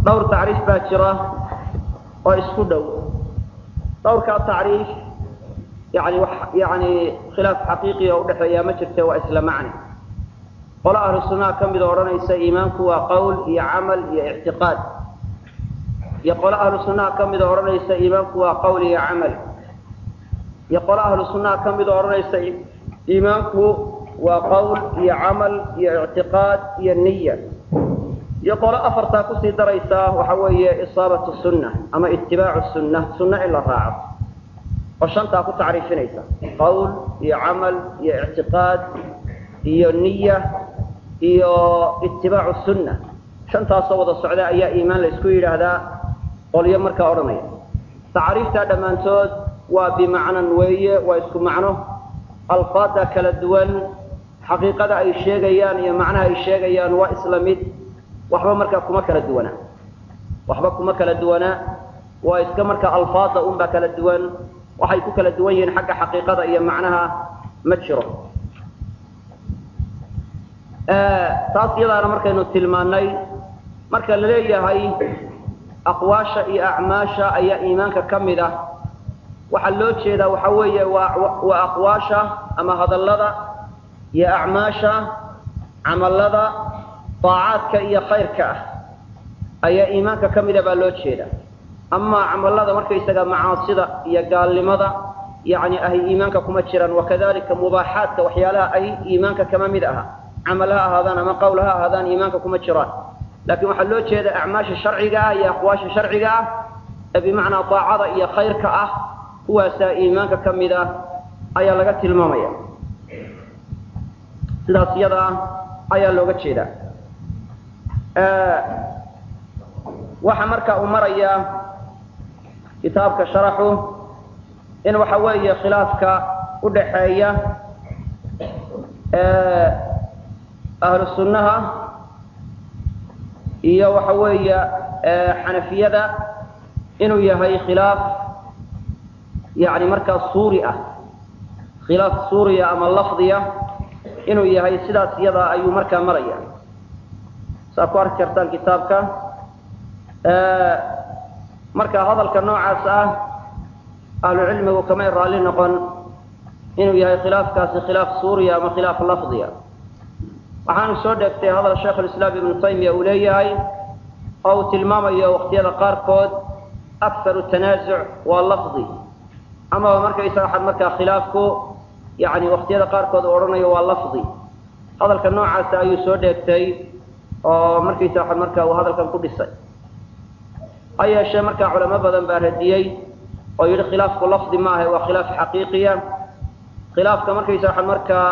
dhowr tacriif baa jira oo isku dhow dhowrkaa tacriif yani wax yani khilaaf xaqiiqiya o udhexeeyaa ma jirte waa isla macni qolo ahlu sunnaha ka mida odhanaysa iimaanku waa qowl iyo camal iyo ictiqaad iyo qolo ahlu sunnaha ka mida odhanaysa iimaanku waa qowl iyo camal iyo qolo ahlu sunnaha ka mida odhanaysa iimaanku waa qowl iyo camal iyo ictiqaad iyo niya iyo qolo afartaa kusii daraysaa waxa weeye isaabatu sunna ama itibaacu sunna sunna in la raaco oo shantaa ku tacriifinaysa qowl iyo camal iyo ictiqaad iyo niya iyo itibaacu sunna shantaasoo wada socda ayaa iimaan la isku yidhaahdaa qolyo markaa odhanaya tacaariiftaa dhammaantood waa bimacnan weeye waa isku macno alfaada kala duwan xaqiiqada ay sheegayaan iyo macnaha ay sheegayaan waa isla mid waxba markaa kuma kala duwanaa waxba kuma kala duwanaa waa iska markaa alfaada unbaa kala duwan waxay ku kala duwan yihiin xagga xaqiiqada iyo macnaha ma jiro taas iyadaana markaynu tilmaannay marka la leeyahay aqwaasha iyo acmaasha ayaa iimaanka ka mid ah waxaa loo jeedaa waxa weeye waa waa aqwaasha ama hadallada iyo acmaasha camallada daacaadka iyo khayrka ah ayaa iimaanka ka mida baa loo jeeda amaa camallada markaysaga macaasida iyo gaalnimada yani ahay iimaanka kuma jiraan wakadalika mubaaxaadka waxyaalaha ay iimaanka kama mid aha camal ha ahaadaan ama qowl ha ahaadaan iimaanka kuma jiraan laakiin waxaa loo jeeda acmaasha sharciga ah iyo aqwaasha sharciga ah ee bimacnaa daacada iyo khayrka ah kuwaasaa iimaanka ka mid ah ayaa laga tilmaamaya sidaas iyada ah ayaa looga jeedaa waxaa marka uu marayaa kitaabka sharaxu in waxa weeye khilaafka udhaxeeya ahlu sunnaha iyo waxa weeye xanafiyada inuu yahay khilaaf yani markaa suuri ah khilaaf suuriya ama lafdiya inuu yahay sidaas iyadaa ayuu markaa maraya saa ku arki kartaan kitaabka marka hadalka noocaas ah ahlu cilmigu kamay raalli noqon inuu yahay khilaafkaasi khilaaf suuriya ama khilaaf lafdiya waxaanu soo dheegtay hadal sheikhulislaam ibnu taymiya uu leeyahay oo uu tilmaamayo waqtiyada qaarkood akharu tanaasuc waa lafdi amaba markaysaga waxaad markaa khilaafku yani waqtiyada qaarkood uu odhanayo waa lafdi hadalka noocaasa ayuu soo dheegtay oo markaysa waxaad markaa uu hadalkan ku dhisay ha yeeshee markaa culamo badan baa radiyey oo yidhi khilaafku lafdi ma ahe waa khilaaf xaqiiqiya khilaafka markaysa waxaad markaa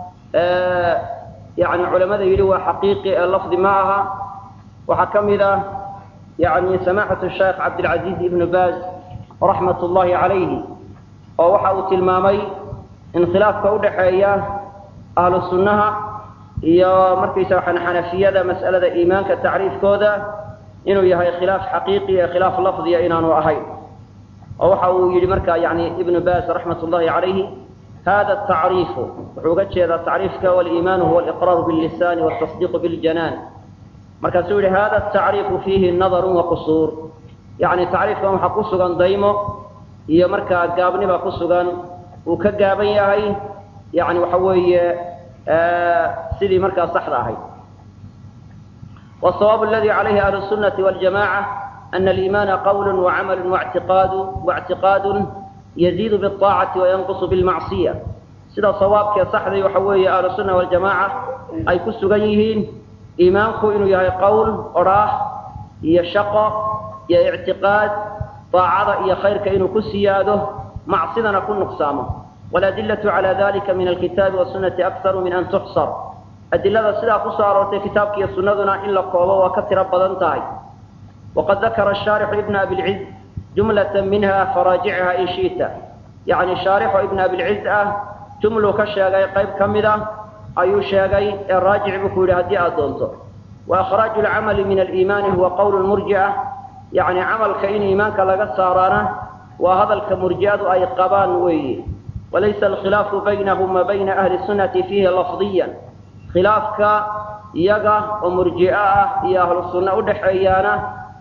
yani culamada yidhi waa xaqiiqi ee lafdi ma aha waxaa ka mid ah yani samaxatu sheekh cabdilcaziiz ibnu baaz raxmat ullahi calayhi oo waxa uu tilmaamay in khilaafka udhaxeeya ahlu sunnaha iyo markaysa waxaan xanafiyada mas'alada iimaanka tacriifkooda inuu yahay khilaaf xaqiiqi ee khilaaf lafdiya inaanu ahayn oo waxa uu yidhi marka yani ibnu baaz raxmat ullahi calayhi hada tacriifu wuxuu uga jeedaa tacriifka waliimaanu huwa aliqraaru billisani waltasdiiqu biljanaan markaasuu yihi hada tacriifu fiihi nadarun waqusuur yani tacriifkan waxaa ku sugan daymo iyo markaa gaabniba ku sugan uu ka gaaban yahay yani waxa weeye sidii markaa saxda ahayd والصواب الذي عليه أهل السنة والجماعة أن الإيمان قول وعمل واعتقاد واعتقاد يزيد بالطاعة وينقص بالمعصية سيدا صوابك صحدي وحوي أهل السنة والجماعة أي كسغنيهين إيمانك إنه يهي قول أراه يشق يا اعتقاد طاعة يا خيرك إنه كسياده معصينا كن نقسامه والأدلة على ذلك من الكتاب والسنة أكثر من أن تحصر adilada sidaa ku soo aroortay kitaabka iyo sunnaduna in la koobo waa ka tiro badan tahay waqad dakara shaarixu ibna abilciz jumlatan minha faraajichaa in shi'ta yacni shaarixu ibna abilciz ah jumluu ka sheegay qayb ka mid ah ayuu sheegay ee raajic buu ku yidhi haddii aad doonto wa akhraaju lcamali min aliimaani huwa qowlu lmurjica yacni camalka in iimaanka laga saaraana waa hadalka murji'adu ay qabaan weeye walaysa alkhilaafu baynahum wa bayna ahli sunnati fiihi lafdiyan khilaafka iyaga oo murji'o ah iyo ahlu sunna udhaxeeyaana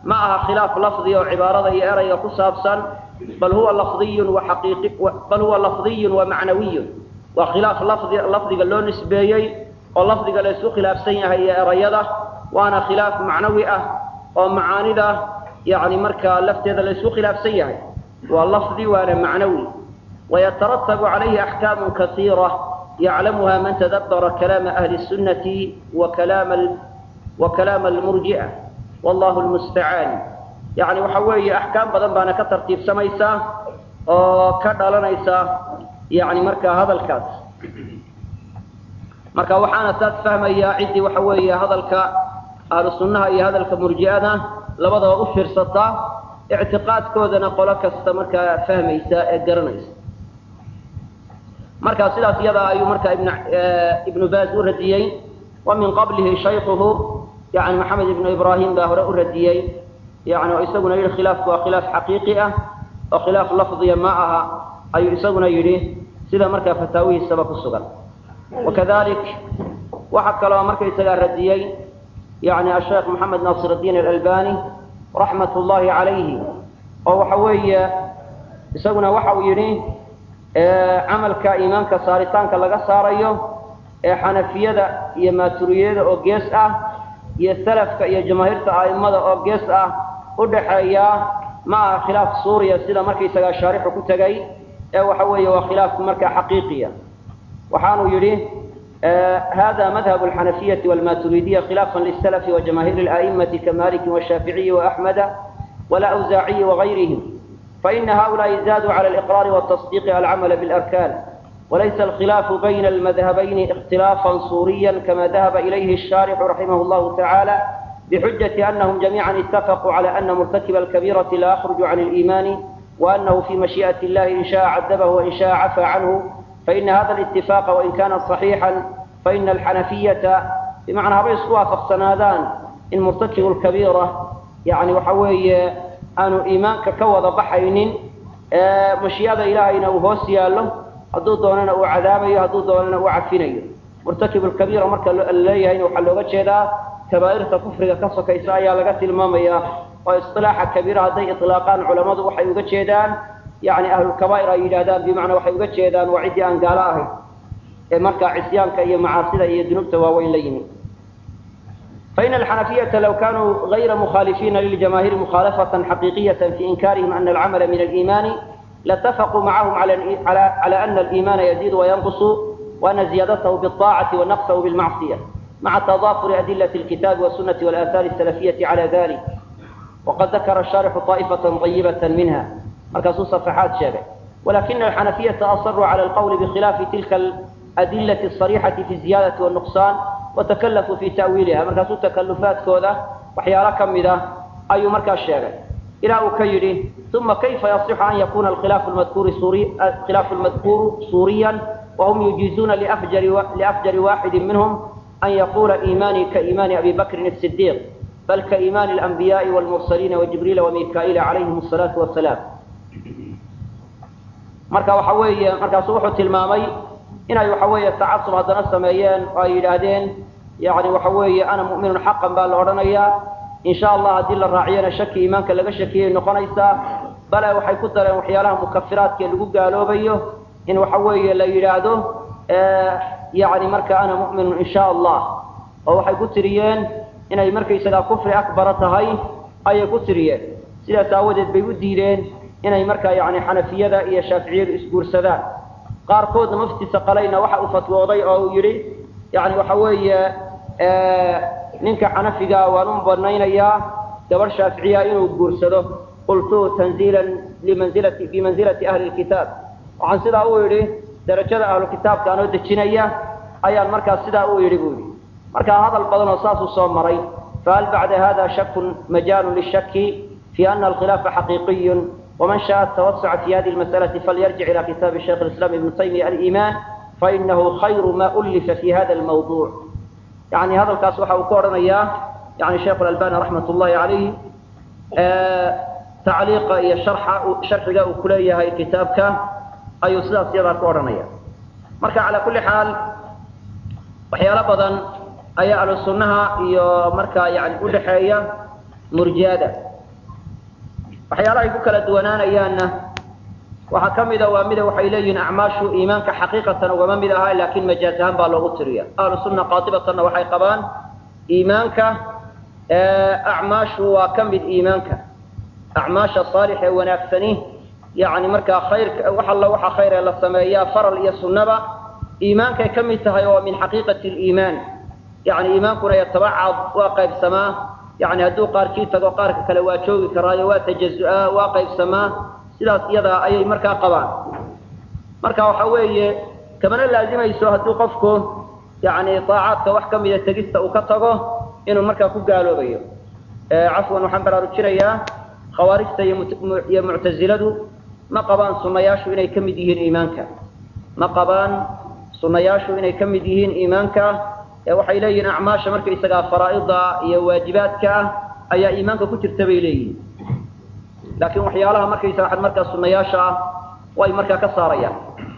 ma aha khilaaf lafdi oo cibaarada iyo erayga ku saabsan bal huwa lafdiyun wa xaqiiqi bal huwa lafdiyun wa macnawiyun waa khilaaf lafdi lafdiga loo nisbeeyey oo lafdiga la isku khilaafsan yahay iyo erayada waana khilaaf macnawi ah oo macaanida yani markaa lafteeda la isku khilaafsan yahay waa lafdi waana macnawi wayatarattabu calayhi axkaamu kasiira yaclamuha man tadabbara kalaama ahli sunnati wa kalaama wa kalaama almurji'a wallahu lmustacaan yani waxa weeye axkaam badan baana ka tartiibsamaysaa oo ka dhalanaysa yani markaa hadalkaas marka waxaana saas fahmayaa ciddii waxa weeye hadalka ahlu sunnaha iyo hadalka murji'ada labadaba u fiirsataa ictiqaadkoodana qolo kasta markaa fahmaysa ee garanaysa marka sidaas iyadaa ayuu markaa ibn ibnu baaz u radiyey wa min qablihi shaykhuhu yani maxamed ibnu ibraahim baa hore u radiyey yani oo isaguna yidhi khilaafku waa khilaaf xaqiiqi ah oo khilaaf lafdiya ma aha ayuu isaguna yidhi sida markaa fataawihiisaba ku sugan wakadalik waxaa kaloo markaysagaa radiyey yani asheekh maxamed naasir الdiin alalbani raxmat ullahi calayhi oo waxa weeye isaguna waxa uu yidhi camalka iimaanka saaritaanka laga saarayo ee xanafiyada iyo maaturiyada oo gees ah iyo salafka iyo jamaahiirta a'immada oo gees ah u dhaxeeya ma aha khilaaf suuriya sida markaysagaa shaarixu ku tegay ee waxa weeye waa khilaaf markaa xaqiiqiya waxaanuu yidhi hada madhab alxanafiyati walmaturidiya khilaafan lisalafi wajamaahiir ala'imati kamaliki washaaficiyi waaxmeda walawsaaciyi wagayrihim faina haؤulaءi zaaduu cala aliqraari wاtasdiiqi alcamala biاlarkan walaysa alkhilaafu bayna almadhabayni ikhtilaafan suuriya kama dahaba ilayhi الshaarixu raximah اllahu taعala bxujaةi anahum jamiica itafaquu cala ana murtakiba alkabirati la akhruju can اliimani waanahu fi mashiiئaة اllahi in shaءa cadabahu wain shaءa cafaa canhu faina hada اlاtifaqa wain kana صaxiixa faina alxanafiyata bimacnaa habay isku waafaqsanaadaan in murtakibu lkabiira yani waxa weeye aanu iimaanka ka wada baxaynin mashii'ada ilaahayna uu hoos yaallo hadduu doonana uu cadaabayo hadduu doonana uu cafinayo murtakibu lkabiira marka laleeyahayna waxaa looga jeedaa kabaa'irta kufriga ka sokaysa ayaa laga tilmaamaya oo isilaaxa kabiira hadday ilaaqaan culammadu waxay uga jeedaan yani ahlulkabaa'ir ay yidhahdaan bimacnaa waxay uga jeedaan waa ciddii aan gaalo ahayn ee markaa cisyaanka iyo macaasida iyo dunuubta waaweyn la yimi faina alxanafiyata law kanuu gayra mukhaalifiina liljamaahiiri mukhaalafatan xaqiiqiyata fi inkaarihim ana alcamala min aliimaani latafaquu macahum cala ana aliimaana yaziidu wayanqusu waana ziyadatahu biاطaacati wanaqsahu bilmacsiya maca tadaafuri adilati alkitabi wasunati walaahaari asalafiyati cala dalik waqad dakara shaarixu طaa'ifata طayibata minha markaasuu safaxaad sheegay walakina alxanafiyata asaruu cala alqowli bikhilaafi tilka adilati asariixati fi ziyadati wاnuqsaan watakallafuu fi ta'wiiliha markaasuu takalufaadkooda waxyaalo ka mid ah ayuu markaa sheegay ilaa uu ka yidhi uma kayfa yasixu an yakuna alkhilaafu lmadkuuru suuri khilaafu lmadkuuru suuriyan wahum yujiizuuna liafjari waaxidi minhum an yaqula iimaanii kaiimaani abi bakrin الsidiiq bal kaiimaani alanbiyaءi wاlmursaliina wajibriila wamikaa'iila calayhim الsalaatu wasalaam marka waxa weeye markaasuu wuxuu tilmaamay inay waxa weeye tacasub haddana sameeyeen oo ay yidhaahdeen yani waxa weeye ana mu'minun xaqan baa la odhanayaa insha allah haddii la raaciyana shaki iimaanka laga shakiyay noqonaysaa bale waxay ku dareen waxyaalaha mukafiraadka lagu gaaloobayo in waxa weeye la yidhaahdo yani marka ana mu'minun insha allah oo waxay ku tiriyeen inay markaysagaa kufri akbara tahay ayay ku tiriyeen sidaas aawadeed bay u diideen inay markaa yani xanafiyada iyo shaaficiyadu isguursadaan qaarkoodna mufti saqalayna waxa uu fatwooday oo uu yidhi yani waxa weeye ninka xanafiga waan u banaynayaa gabadh shaaficiya inuu guursado qultu tanziilan limanzilati bimanzilati ahli lkitaab waxaan sidaa u yidhi darajada ahlu kitaabka anoo dejinaya ayaan markaas sidaa u yidhi buu yidhi markaa hadal badan oo saasuu soo maray fahal bacda hada shakun majaalu lishaki fi ana alkhilaafa xaqiiqiyu ومن شاء التوسع في هذه المسألة فليرجع إلى كتاب الشيخ الإسلام ابن تيمية الإيمان فإنه خير ما ألف في هذا الموضوع يعني هذا الكاس وحا وكورنا إياه يعني شيخ الألباني رحمة الله عليه آه تعليق إيا شرح شرح جاء كلية هاي كتابك أي سلاس يرى كورنا إياه مركا على كل حال وحيا بدن أي على السنة إيا مركا يعني كل حاجة مرجادة waxyaalahay ku kala duwanaanayaanna waxaa ka mida waa mida waxay leeyihiin acmaashu iimaanka xaqiiqatan ugama mid aha laakiin majaaz ahaan baa loogu tiriya ahlu sunna qaatibatanna waxay qabaan iimaanka acmaashu waa ka mid iimaanka acmaasha saalix ee wanaagsani yani markaa khayrka wax alla waxa khayr ee la sameeyaa faral iyo sunnaba iimaankay ka mid tahay oo min xaqiiqati liimaan yani iimaankuna yatabacad waa qaybsamaa yani hadduu qaarkii tago qaarka kale waa joogi karaayo waa tajazu-aa waa qaybsamaa sidaas iyadaa ayay markaa qabaan marka waxa weeye kamana laazimayso hadduu qofku yani daacaadka wax ka mida tegista uu ka tago inuu markaa ku gaaloobayo cafwan waxaan baraarujinayaa khawaarijta iyo muctaziladu ma qabaan sunnayaashu inay ka mid yihiin iimaanka ma qabaan sunnayaashu inay ka mid yihiin iimaanka ee waxay leeyihiin acmaasha markaysagaa faraa'ida iyo waajibaadka ah ayaa iimaanka ku jirta bay leeyihiin laakiin waxyaalaha markaysaga markaa sunnayaasha ah way markaa ka saarayaan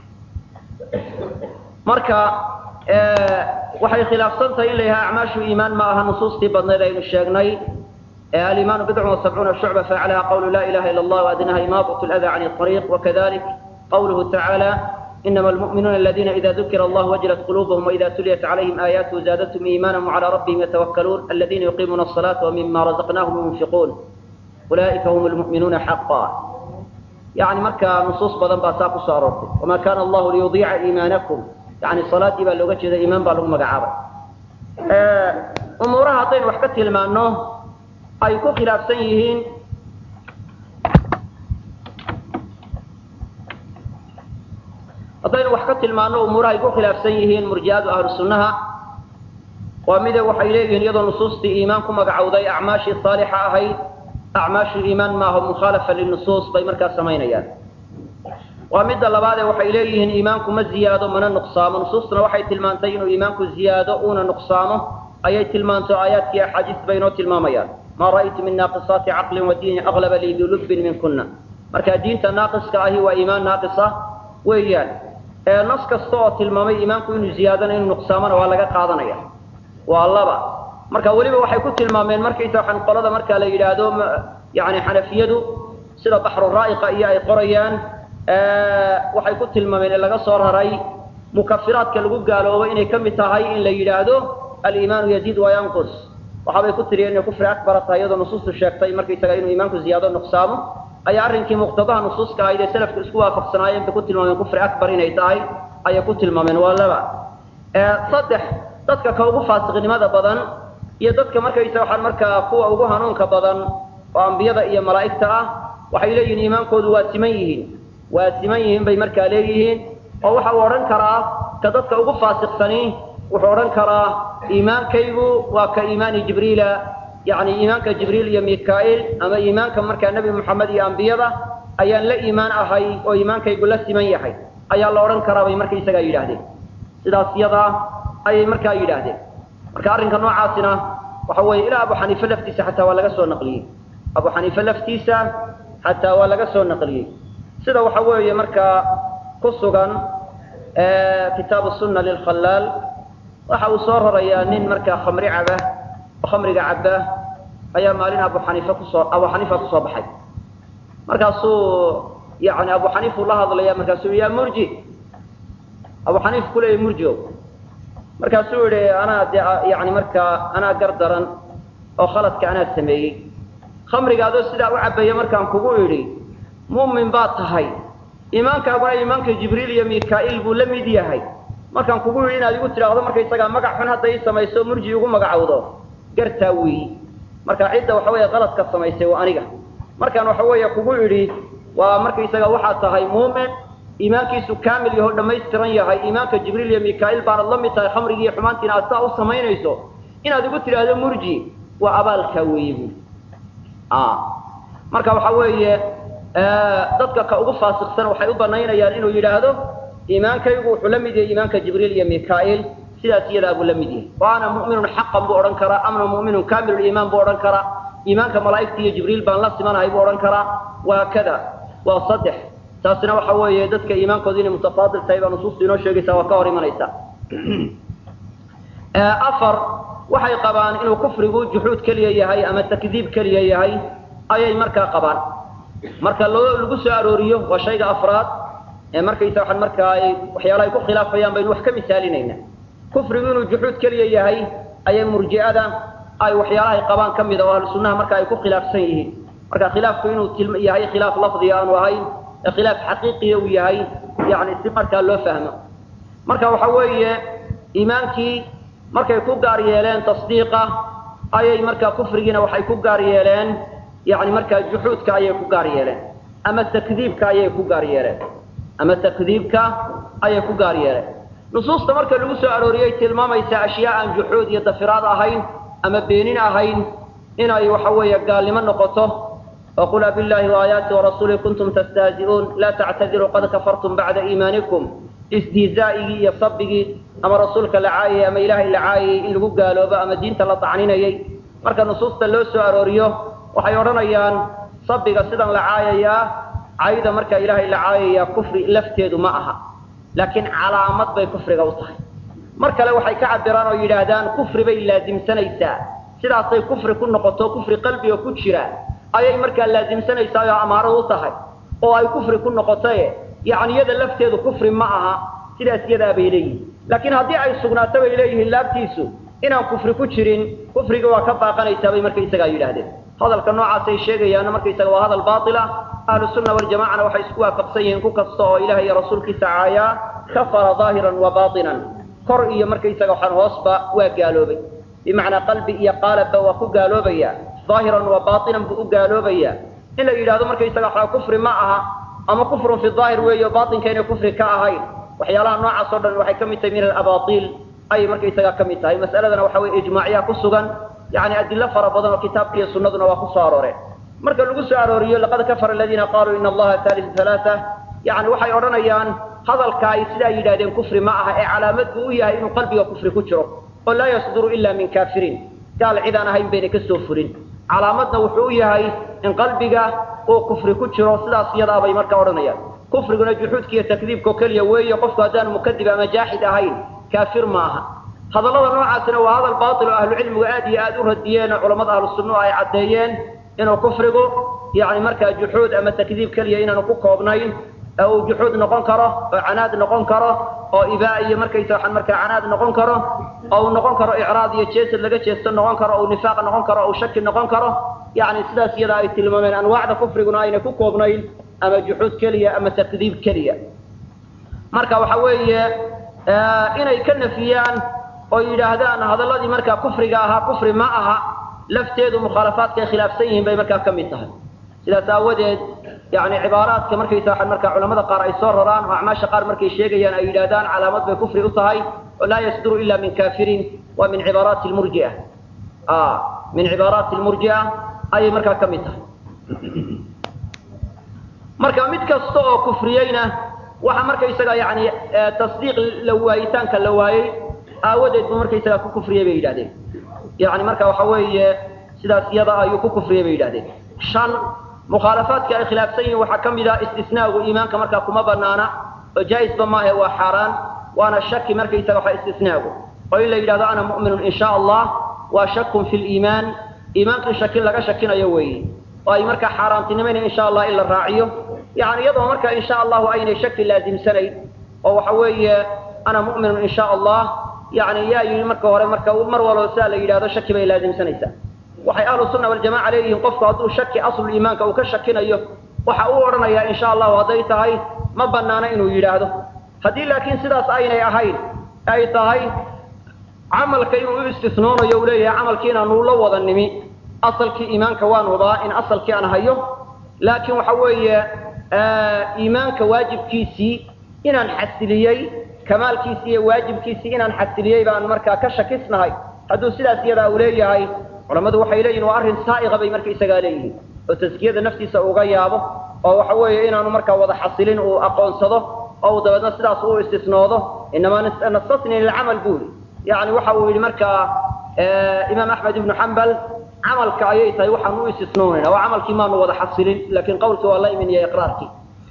marka waxay khilaafsan tahay in la yidhaha acmaashu iimaan ma aha nusuustii badnayd aynu sheegnay alimaanu bidcun وasabcuuna shucba facalaha qawlu la ilaha ila اllah adnaha imaaطaة اlأda can الطariiq wakadalik qawluhu tacaalى inama almu'minuuna aladina ida dukira allah wajilat qulubuhum waida tuliyat calayhim aayaatuhu zaadathum iimaana wcalى rabbihim yatawakkaluun aladina yuqiimuuna الصalaata wmima razaqnahum yunfiquun ulaa'ika hum lmu'minuuna xaqa yani markaa nusuus badan baa saa kusoo aroortay wama kana allahu liyudiica iimaanakum yani salaadii baa looga jeeda iimaan baa lagu magacaabay umuuraha haddaynu wax ka tilmaano ay ku khilaafsan yihiin haddaynu wax ka tilmaano umuuraha ay ku khilaafsan yihiin murji'adu ahlu sunnaha waa mide waxay leeyihiin iyadoo nusuustii iimaan ku magacowday acmaashii saalixa ahayd acmaashu iimaan maaha mukhaalafa linusuus bay markaa samaynayaan waa midda labaadee waxay leeyihiin iimaanku ma ziyaado mana nuqsaamo nusuustuna waxay tilmaantay inuu iimaanku ziyaado uuna nuqsaamo ayay tilmaanto aayaadkii axaadiis bay inoo tilmaamayaan ma ra'aytu min naaqisaati caqlin wa diini aqlaba lii bilubin minkuna marka diinta naaqiska ahi waa iimaan naaqisa weeyaan nas kasta oo tilmaamay iimaanku inuu ziyaadona inuu nuqsaamona waa laga qaadanaya waa laba marka weliba waxay ku tilmaameen markaysa waxaan qolada marka la yidhaahdo yani xanafiyadu sida baxru raa'iqa iyo ay qorayaan waxay ku tilmaameen in laga soo raray mukafiraadka lagu gaaloobo inay ka mid tahay in la yidhaahdo aliimaanu yaziid wa yanqus waxaabay ku tiriyeen inay kufri akbara tahay iyadoo nusuustu sheegtay markaysaga inuu iimaanku ziyaado nuqsaamo ayaa arrinkii muqtadaha nusuuska ahayd ee salafku isku waafaqsanaayeen bay ku tilmaameen kufri akbar inay tahay ayay ku tilmaameen waa laba saddex dadka ka ugu faasiqnimada badan iyo dadka markaysa waxaan markaa kuwa ugu hanuunka badan oo ambiyada iyo malaa'igta ah waxay leeyihiin iimaankoodu waa siman yihiin waa siman yihiin bay markaa leeyihiin oo waxa uu odhan karaa ka dadka ugu faasiqsani wuxuu odhan karaa iimaankaygu waa ka iimaani jibriila yani iimaanka jibriil iyo mika'il ama iimaanka markaa nebi moxamed iyo ambiyada ayaan la iimaan ahay oo iimaankaygu la siman yahay ayaa la odhan karaa bay markaysagaa yidhaahdeen sidaas yadaa ayay markaa yidhaahdeen marka arrinka noocaasina waxa weeye ilaa abu xaniife laftiisa xataa waa laga soo naqliyey abu xaniife laftiisa xataa waa laga soo naqliyey sida waxa weeye markaa ku sugan kitaabu sunna lilkhalaal waxa uu soo rarayaa nin markaa khamri caba oo khamriga caba ayaa maalin abu xaniife kusoo abu xaniifa kusoo baxay markaasuu yani abu xaniif uu la hadlaya markaasuu ya murji abu xaniif kuleeyay murjio markaasuu yihi anaa de yani markaa anaa gar daran oo khaladka anaa sameeyey khamriga adoo sidaa u cabaya markaan kugu idhi mu'min baad tahay iimaankaaguna iimaanka jibriil iyo mika'il buu la mid yahay markaan kugu yidhi inaad igu tidhaahdo markaysagaa magac xun hadda ii samayso murji igu magacowdo gartaa weeyi marka cidda waxa weeye qaladka samaysay waa aniga markaan waxa weeye kugu idhi waa markaysaga waxaad tahay muumin iimaankiisu kaamil yaho dhammaystiran yahay iimaanka jibriil iyo mika'il baanad la mid tahay khamrigii iyo xumaantiina aad saa u samaynayso inaad igu tidhaahdo murji waa abaalkaa weeye buui marka waxa weeye dadka ka ugu faasiqsan waxay u banaynayaan inuu yidhaahdo iimaankaygu wuxuu la mid yahay iimaanka jibriil iyo mika'il sidaas iyadaa buu la mid yahay wa ana mu'minun xaqan buu odhan karaa amna mu'minun kaamiluliimaan buu odhan karaa iimaanka malaa'igta iyo jibriil baan la simanahay buu odhan karaa waa kada waa saddex taasina waxa weeye dadka iimaankooda inay mutafaadil tahay baa nusuustu inoo sheegaysaa waa ka hor imanaysa afar waxay qabaan inuu kufrigu juxuud keliya yahay ama takdiib keliya yahay ayay markaa qabaan marka loo lagu soo arooriyo waa shayga afraad ee markaysa waxaan markaa ay waxyaala ay ku khilaafayaan baynu wax ka misaalinaynaa kufrigu inuu juxuud keliya yahay ayay murji'ada ay waxyaalahay qabaan ka mida oo ahlu sunnaha marka ay ku khilaafsan yihiin marka khilaafku inuu yahay khilaaf lafdiga aanu ahayn ee khilaaf xaqiiqiya uu yahay yani si markaa loo fahmo marka waxa weeye iimaankii markay ku gaar yeeleen tasdiiqa ayay markaa kufrigiina waxay ku gaar yeeleen yani markaa juxuudka ayay ku gaar yeeleen ama takdiibka ayay ku gaar yeeleen ama takdiibka ayay ku gaar yeeleen nusuusta marka lagu soo arooriyey tilmaamaysa ashyaa aan juxuud iyo dafiraad ahayn ama beenin ahayn inay waxa weeye gaalnimo noqoto وقل بالله وآياته ورسوله كنتم تستهزئون لا تعتذروا قد كفرتم بعد إيمانكم استهزائي يصبقي أما رسولك لعاية أما إلهي لعاية إن لقوا قالوا بقى أما دينة لطعنين يي مركا نصوص اللوسو أروريو وحيورنا يان صبقى سيدا لعاية يا عايدة مركا إلهي لعاية يا كفر لفتيد معها لكن علامات بي كفر غوطه مركا لو حي كعبران ويلادان كفر بي لازم سنيسا سيدا سي كفر كن نقطو كفر قلبي وكتشرا ayay markaa laasimsanaysaa oo amaaro u tahay oo ay kufri ku noqotay yacni iyada lafteedu kufri ma aha sidaas iyadaa bay leeyihin laakiin haddii ay sugnaato bay leeyihiin laabtiisu inaan kufri ku jirin kufriga waa ka baaqanaysaa bay markaysagaa yidhaahdeen hadalka noocaasay sheegayaana markaysaga waa hadal baatil ah ahlu sunna waljamacana waxay isku waafaqsan yihiin ku kasta oo ilaah iyo rasuulkiisa caayaa kafara daahiran wa baatinan kor iyo markaysaga waxaan hoosba waa gaaloobay bimacnaa qalbi iyo qaalabba waa ku gaaloobaya ظاهرا وباطنا بأقالوبيا إلا يلهذا مركا يساق كفر معها أما كفر في الظاهر وهي باطن كان كفر كأهين وحيالها نوع صدر وحي كمية من الأباطيل أي مركا يساق كمية هي مسألة وحوي إجماعية كسوغا يعني أدلة فربضا وكتاب كي سنة وكساروري مركا لقص أروريو لقد كفر الذين قالوا إن الله ثالث ثلاثة يعني وحي أرنيان هذا الكايس لا يلهذين كفر معها إيه علامته هي إنه قلبي وكفر كجره ولا يصدر إلا من كافرين قال عذا هين بينك السوفرين calaamadna wuxuu yahay in qalbiga uu kufri ku jiro sidaas iyadaa bay markaa odhanayaan kufriguna juxuudka iyo takdiibkao keliya weeye qofku haddaan mukadib ama jaaxid ahayn kaafir ma aha hadallada noocaasina waa hadal baatil oo ahlucilmigu aad iyo aad u radiyeen oo culammada ahlu sunnuhu ay caddeeyeen inuu kufrigu yacni markaa juxuud ama takdiib keliya inaanu ku koobnayn ee uu juxuud noqon karo oo canaad noqon karo oo ibaa iyo markaysa waxaan markaa canaad noqon karo oo uu noqon karo icraad iyo jeesad laga jeesto noqon karo oo nifaaq noqon karo oo shaki noqon karo yacni sidaas iyada ay tilmaameen anwaacda kufriguna ayna ku koobnayn ama juxuud keliya ama takdiib keliya marka waxa weeye inay ka nafiyaan oo yidhaahdaan hadalladii markaa kufriga ahaa kufri ma aha lafteedu mukhaalafaadka ay khilaafsan yihiin bay markaa ka mid tahay sidaas aawadeed yani cibaaraadka markaysa waxaan markaa culamada qaar ay soo raraan oo acmaasha qaar markay sheegayaan ay yidhahdaan calaamad bay kufri u tahay oo laa yasduru ila min kafirin waa min cibaaraati lmurjia min cibaaraati lmurjia ayay markaa ka mid tahay marka mid kasta oo kufriyeyna waxa markaysaga yani tasdiiq la waayitaanka la waayey aawadeed buu markaysaga ku kufriyey bay yidhahdeen yani marka waxa weeye sidaas iyada ayuu ku kufriyey bay yidhahdeen shan mukhaalafaadka ay khilaafsan yihiin waxaa ka mid ah istisnaagu iimaanka markaa kuma banaana oo jaa-isba maahe waa xaaraan waana shaki markaysaga waxa istisnaagu oo in la yidhahdo ana mu'minun in sha allah waa shakun fi liimaan iimaankii shakin laga shakinayo weeye oo ay markaa xaaraantinimayna in sha allah in la raaciyo yani iyadoo markaa in sha allahu aynay shaki laasimsanayn oo waxa weeye ana mu'minun in sha allah yani yaa yidhi marka hore marka mar walba sidaa la yidhahdo shaki bay laasimsanaysaa waxay ahlu sunna waljamaca leeyihiin qofku hadduu shaki aslu iimaanka uu ka shakinayo waxa uu odhanayaa in sha allahu hadday tahay ma banaano inuu yidhaahdo haddii laakiin sidaas aynay ahayn ay tahay camalka inuu u istisnoonayo uu leeyahay camalkii inaanu la wada nimi asalkii iimaanka waan hubaa in asalkii aan hayo laakiin waxa weeye iimaanka waajibkiisii inaan xasiliyey kamaalkiisii iyo waajibkiisii inaan xasiliyey baan markaa ka shakisnahay hadduu sidaas iyadaa uu leeyahay culammadu waxay leeyihin waa arrin saa'iqa bay markaysagaa leeyihiin oo taskiyada naftiisa uga yaabo oo waxa weeye inaanu markaa wada xasilin uu aqoonsado oo uu dabeedna sidaas u istisnoodo inamaa nastasni lilcamal buu yidhi yani waxa uu yidhi markaa imaam axmed ibnu xambal camalka ayay tahay waxaan u istisnoonayna oo camalkii maanu wada xasilin laakiin qawlkii waa la imin iyo iqraarkii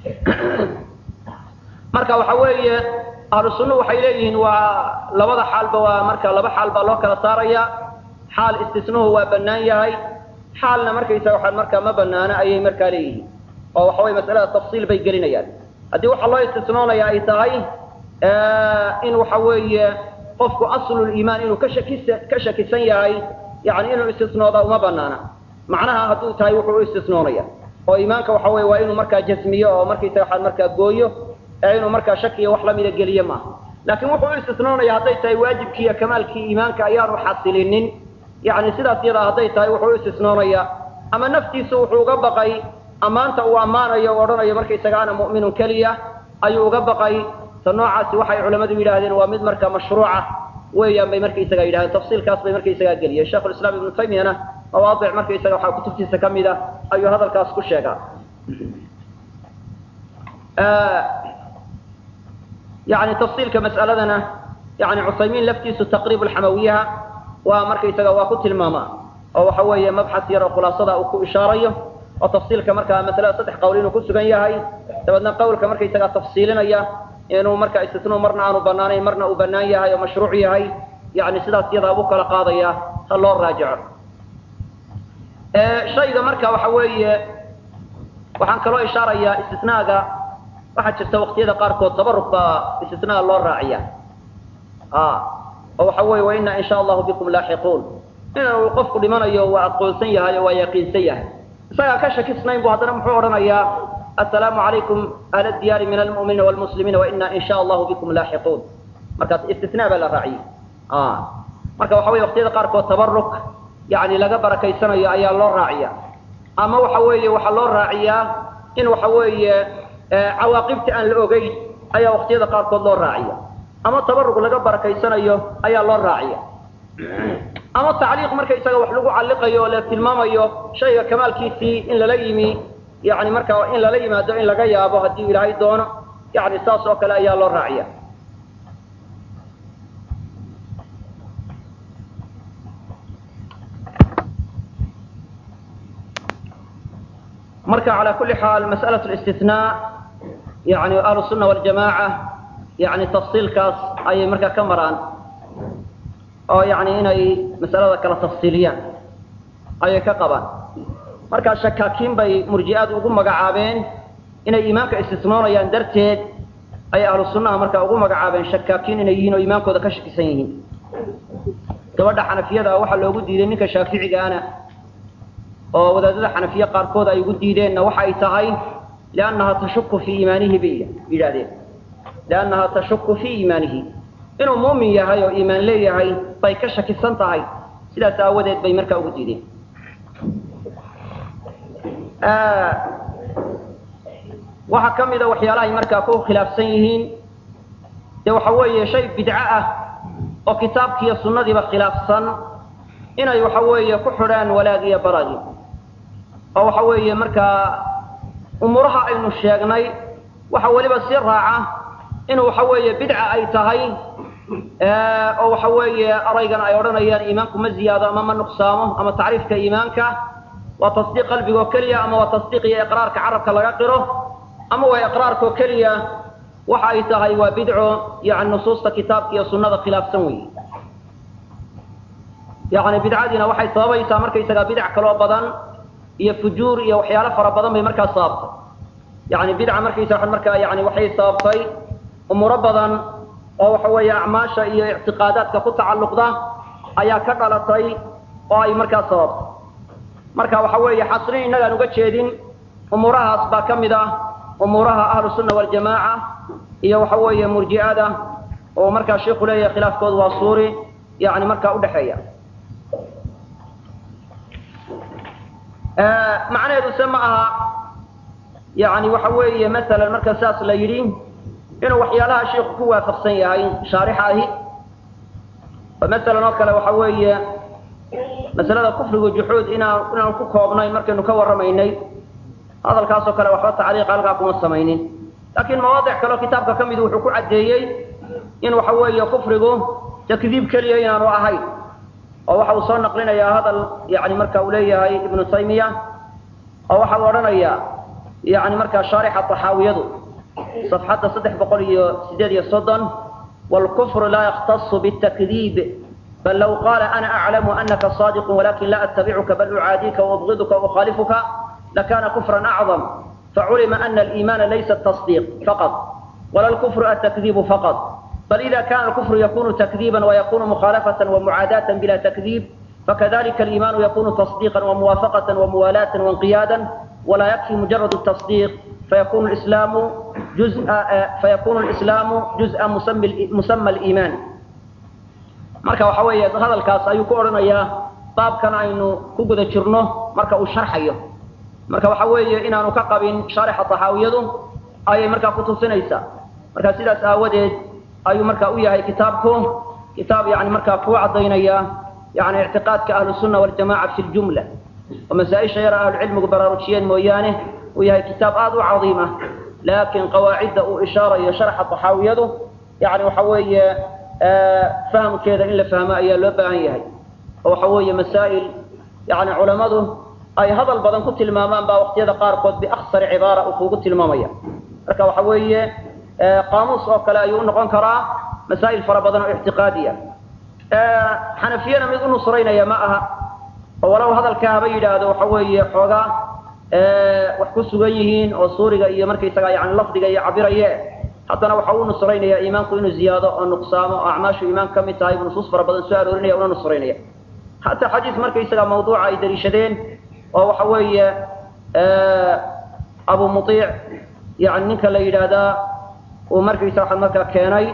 marka waxa weeye ahlu sunnu waxay leeyihiin waa labada xaalba waa marka laba xaal baa loo kala saaraya xaal istisnuhu waa bannaan yahay xaalna markaysa waxaan markaa ma banaano ayay markaa leeyihiin oo waxa weye masalada tafsiil bay gelinayaan haddii waxaa loo istisnoonaya ay tahay in waxa weeye qofku asluliimaan inuu ka shakisa ka shakisan yahay yani inuu istisnooda uma banaana macnaha hadduu tahay wuxuu u istisnoonaya oo iimaanka waxa weye waa inuu markaa jasmiyo oo markaysa waxaa markaa gooyo ee inuu markaa shakiyo wax lamida geliye maaha laakiin wuxuu u istisnoonaya hadday tahay waajibkii iyo kamaalkii iimaanka ayaanu xasilinin yani sidaas yadaa hadday tahay wuxuu u istisnoonaya ama naftiisu wuxuu uga baqay ammaanta uu ammaanayo o odhanayo markaysaga ana mu'minun keliya ayuu uga baqay ta noocaasi waxay culammadu yidhaahdeen waa mid marka mashruuca weeyaan bay markaysaga yidhahdeen tafsiilkaas bay markaysagaa geliyeen sheikhu lislaam ibnu taymiyana mawaadic markaysaga waxaa kutubtiisa ka mid a ayuu hadalkaas ku sheegaa yani tafsiilka mas'aladana yani cusaymiin laftiisu taqriib alxamawiyaha waa markaysaga waa ku tilmaamaa oo waxa weeye mabxas yar oo khulaasada uu ku ishaarayo oo tafsiilka markaa masalada saddex qowl inuu ku sugan yahay dabeedna qawlka markaysagaa tafsiilinaya inuu marka istisnuu marna aanu banaanayn marna uu banaan yahay oo mashruuc yahay yani sidaas yadaa buu kala qaadaya ha loo raajico shayga marka waxa weeye waxaan kaloo ishaarayaa istisnaaga waxaa jirta waqtiyada qaarkood tabaruk baa istisnaa loo raaciya oo waxa weye waina in sha allahu bikum laaxiquun inuu qofku dhimanayo waa aqoonsan yahay oo waa yaqiinsan yahay isagaa ka shakisnayn bu haddana muxuu odhanayaa assalaamu calaykum ahla diyaari min almu'miniina wlmuslimiina waina in sha allahu bikum laaxiquun markaas istisnaa baa la raaciyey marka waxa weye waqtiyada qaarkood tabaruk yani laga barakaysanayo ayaa loo raaciya ama waxa weeye waxaa loo raaciyaa in waxa weeye cawaaqibta aan la ogeyn ayaa waqtiyada qaarkood loo raaciya ama tabarug laga barakaysanayo ayaa loo raaciya ama tacliiq markaysaga wax lagu calliqayo oo la tilmaamayo shayga kamaalkiisii in lala yimi yani markaa in lala yimaado in laga yaabo haddii ilaahay doono yani saas oo kale ayaa loo raaciya marka calى kuli xaal masأlaة ااstinaa yani ahlu الsuna wاljamaaca yani tafsiilkaas ayay markaa ka maraan oo yani inay masalada kala tafsiiliyaan ayay ka qabaan markaa shakaakiin bay murji'aad ugu magacaabeen inay iimaanka istisnoonayaan darteed ayay ahlu sunaha markaa ugu magacaabeen shakaakiin inay yihiin oo iimaankooda ka shakisan yihiin gabadha xanafiyada waxaa loogu diiday ninka shaaficigaana oo wadaadada xanafiye qaarkood ay ugu diideenna waxa ay tahay liannaha tashuku fii iimaanihi bay yidhahdeen liannaha tashuku fii iimaanihi inuu muumin yahay oo iimaan leeyahay bay ka shakisan tahay sidaas aawadeed bay markaa ugu diideen waxaa ka mida waxyaalahay markaa ku khilaafsan yihiin dee waxa weeye shay bidco ah oo kitaabkiiyo sunnadiiba khilaafsan inay waxa weeye ku xidhaan walaag iyo baragi oo waxa weeye markaa umuuraha aynu sheegnay waxa weliba sii raaca inuu waxa weeye bidca ay tahay oo waxa weeye araygan ay odhanayaan iimaanku ma ziyaado ama ma nuqsaamo ama tacriifka iimaanka waa tasdiiq qalbiga oo keliya ama waa tasdiiq iyo iqraarka carabka laga qiro ama waa iqraarka oo keliya waxa ay tahay waa bidco yani nusuusta kitaabka iyo sunnada khilaafsan wey yani bidcadiina waxay sababaysaa markaysagaa bidac kaloo badan iyo fujuur iyo waxyaalo fara badan bay markaa sababtay yani bidca markaysa markaa yani waxay sababtay umuuro badan oo waxa weeye acmaasha iyo ictiqaadaadka ku tacalluqda ayaa ka dhalatay oo ay markaa sababtay marka waxa weeye xasrin innagaan uga jeedin umuurahaas baa ka mid ah umuuraha ahlu sunna waljamaaca iyo waxa weeye murji'ada oo markaa sheikhu leeyahay khilaafkoodu waa suuri yani markaa udhexeeya macnaheedu se ma aha yani waxa weeye masalan marka saas la yidhi inuu waxyaalaha sheiku ku waafaqsan yahay shaarixa ahi oo masalan oo kale waxa weeye masalada kufrigu juxuud inaan inaan ku koobnayn markaynu ka warramaynay hadalkaasoo kale waxba tacliiq halkaa kuma samaynin laakiin mawaadic kaleo kitaabka ka mid wuxuu ku caddeeyey in waxa weeye kufrigu takdiib keliya inaanu ahayn oo waxa uu soo naqlinayaa hadal yani marka uu leeyahay ibnu taymiya oo waxa uu odhanayaa yani markaa shaarixa taxaawiyadu safxadda saddex boqol iyo sideed iyo soddon wاlkufru laa yaktasu bالtakdiib bal low qaala ana aclamu anaka صadiq walakin la attabicuka bal ucaadika waubغiduka waukhaalifuka lakana kufra acظam فعلم أن الإيمان ليس التصديق فقط ولا الكفر التكذيب فقط بل إذا كان الكفر يكون تكذيبا ويكون مخالفة ومعاداة بلا تكذيب فكذلك الإيمان يكون تصديقا وموافقة وموالاة وانقيادا ولا يكفي مجرد التصديق فيكون الإسلام جزء فيكون الإسلام جزء مسمى مسمى الإيمان marka waxa weeye hadalkaas ayuu ku oranayaa baabkan aynu ku guda jirno marka uu sharxayo marka waxa weeye inaanu ka qabin sharaxa taxaawiyadu ayay markaa ku tusinaysaa marka sidaas aawadeed ayuu marka u yahay kitaabku kitaab yani markaa kuu cadaynaya yani ictiqaadka ahlu sunna waljamaca fi ljumla oo masaa-isha yara ahlucilmigu baraarujiyeen mooyaane uu yahay kitaab aada u cadiima laakiin qawaacidda uu ishaarayo sharxa taxaawiyadu yani waxa weeye fahamkeeda in la fahmo ayaa loo baahan yahay oo waxa weeye masaa'il yani culammadu ay hadal badan ku tilmaamaan baa waqtiyada qaarkood biaksari cibaara uu kugu tilmaamaya marka waxa weeye qaamuus oo kale ayuu unoqon karaa masaa'il fara badan oo ictiqaadiya xanafiyana mid u nusraynaya ma aha oo walow hadalka haba yidhaahdo waxa weeye xoogaa wax ku sugan yihiin oo suuriga iyo markaysaga yani lafdiga iyo cabiraye haddana waxa uu nusraynaya iimaanku inuu ziyaado oo nuqsaamo oo acmaashu iimaan ka mid tahay buu nusuus fara badan soo aroorinaya una nusraynaya hataa xadiis markaysaga mawduuca ay daliishadeen oo waxa weeye abu muiic yani ninka la yidhaahdaa uu markaysa waxa markaa keenay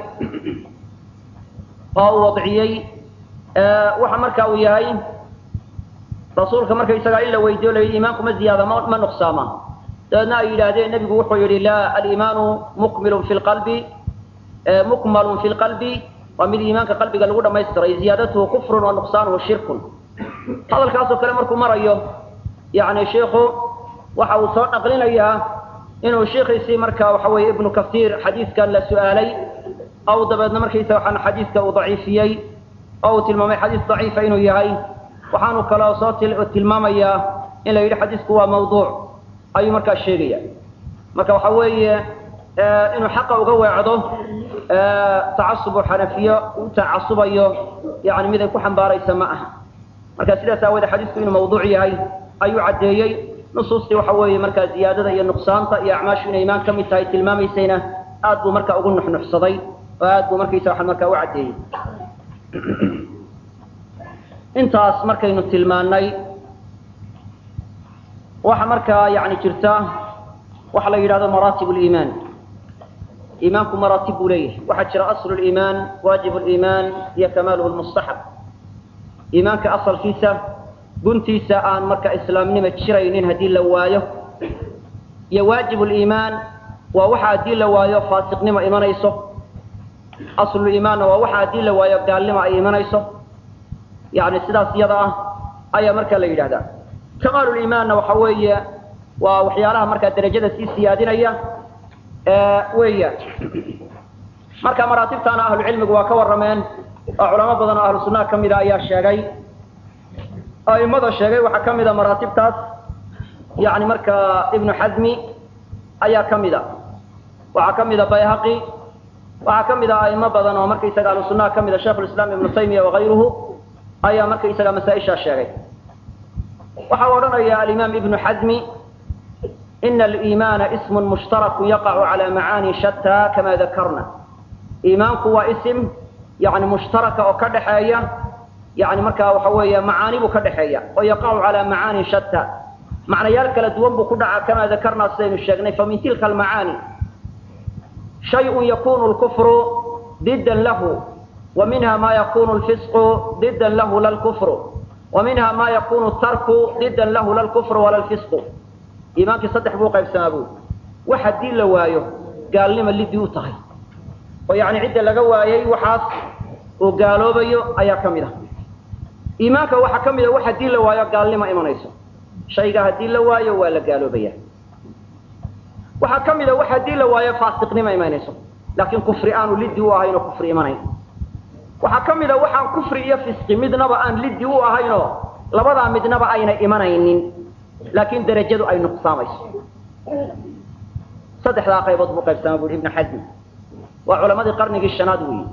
oo uu wadciyey waxa marka uu yahay rasuulka markaysagaa in la weydiyo la iimaanku ma ziyaada ma ma nuqsaama dabeedna ay yidhaahdeen nebigu wuxuu yidhi laa aliimaanu mukmilun fi lqalbi mukmalun fi lqalbi waa mid iimaanka qalbiga lagu dhamaystiray ziyaadatuhu kufrun wa nuqsaanuhu shirkun hadalkaasoo kale markuu marayo yani shiikhu waxa uu soo naqlinayaa inuu shiikhiisii marka waxa weeye ibnu kasiir xadiiskan la su-aalay aw dabeedna markaysa waxaan xadiiska uu daciifiyey oo uu tilmaamay xadiis daciifa inuu yahay waxaanu kaloo soo tilmaamayaa in la yidhi xadiisku waa mawduuc ayuu markaa sheegaya marka waxa weeye inuu xaqa uga weecdo tacasubu xanafiyo u tacasubayo yani mid ay ku xambaaraysa ma aha marka sidaas aawoodee xadiisku inuu mawduuc yahay ayuu caddeeyey nusuustii waxa weeye markaa ziyaadada iyo nuqsaanta iyo acmaashu inay imaan ka mid tahay tilmaamaysayna aad buu marka ugu nuxnuxsaday oo aad buu markaysa waxa markaa u caddeeyey intaas markaynu tilmaannay waxa markaa yani jirta waxa la yidhahdo maraatib liimaan iimaanku maraatib buu leeyahay waxaa jira aslu liimaan waajib liimaan iyo kamaaluhu lmustaxab iimaanka asalkiisa guntiisa aan marka islaamnima jiraynin haddii la waayo iyo waajib liimaan waa waxa haddii la waayo faasiqnimo imanayso asluliimaanna waa waxa haddii la waayo gaalnimo ay imanayso yani sidaas iyada ah ayaa markaa la yidhahdaa kamaaluliimaanna waxa weeye waa waxyaalaha markaa derajada sii siyaadinaya weeyaan marka maraatibtaana ahlucilmigu waa ka warrameen oo culamo badan oo ahlu sunnaha ka mida ayaa sheegay aimada sheegay waxaa ka mida maraatibtaas yani markaa ibnu xasmi ayaa ka mida waxaa ka mida bayhaqi waxaa ka mida aimo badan oo markaysaga ahlu sunnaha ka mida sheikh lislaam ibnu taymiya wakayruhu ayaa markaysaga masaa-ishaa sheegay waxa u odhanaya alimaam ibnu xasmi ina aliimaana ismun mushtaraku yaqacu cala macaani shataa kama dakarna iimaanku waa isim yani mushtaraka oo ka dhaxeeya yani markaa waxa weeye macaani buu ka dhaxeeya oo yaqacu calaa macaani shataa macnayaal kala duwan buu ku dhacaa kama dakarnaa sidaynu sheegnay famin tilka almacaani shayun yakunu lkufru didan lahu wa minha ma yakunu lfisqu didan lahu la lkufru wa minha ma yakunu tarku didan lahu la lkufru wala lfisqu iimaankii saddex buu qaybsamaa buu wax haddii la waayo gaalnima lidii u tahay oo yani cidda laga waayay waxaas uu gaaloobayo ayaa ka mid ah iimaanka waxaa ka mid a wax haddii la waayo gaalnima imanayso shayga haddii la waayo waa la gaaloobaya waxaa ka mid a wax haddii la waayo faasiqnima imanayso laakiin kufri aanu liddi u ahayn oo kufri imanayn waxaa ka mid a waxaan kufri iyo fisqi midnaba aan liddi u ahaynoo labadaa midnaba ayna imanaynin laakiin derajadu ay nuqsaamayso saddexdaa qaybood buu qaybsamaa bu ibnu xasmi waa culamadii qarnigii shanaad weyi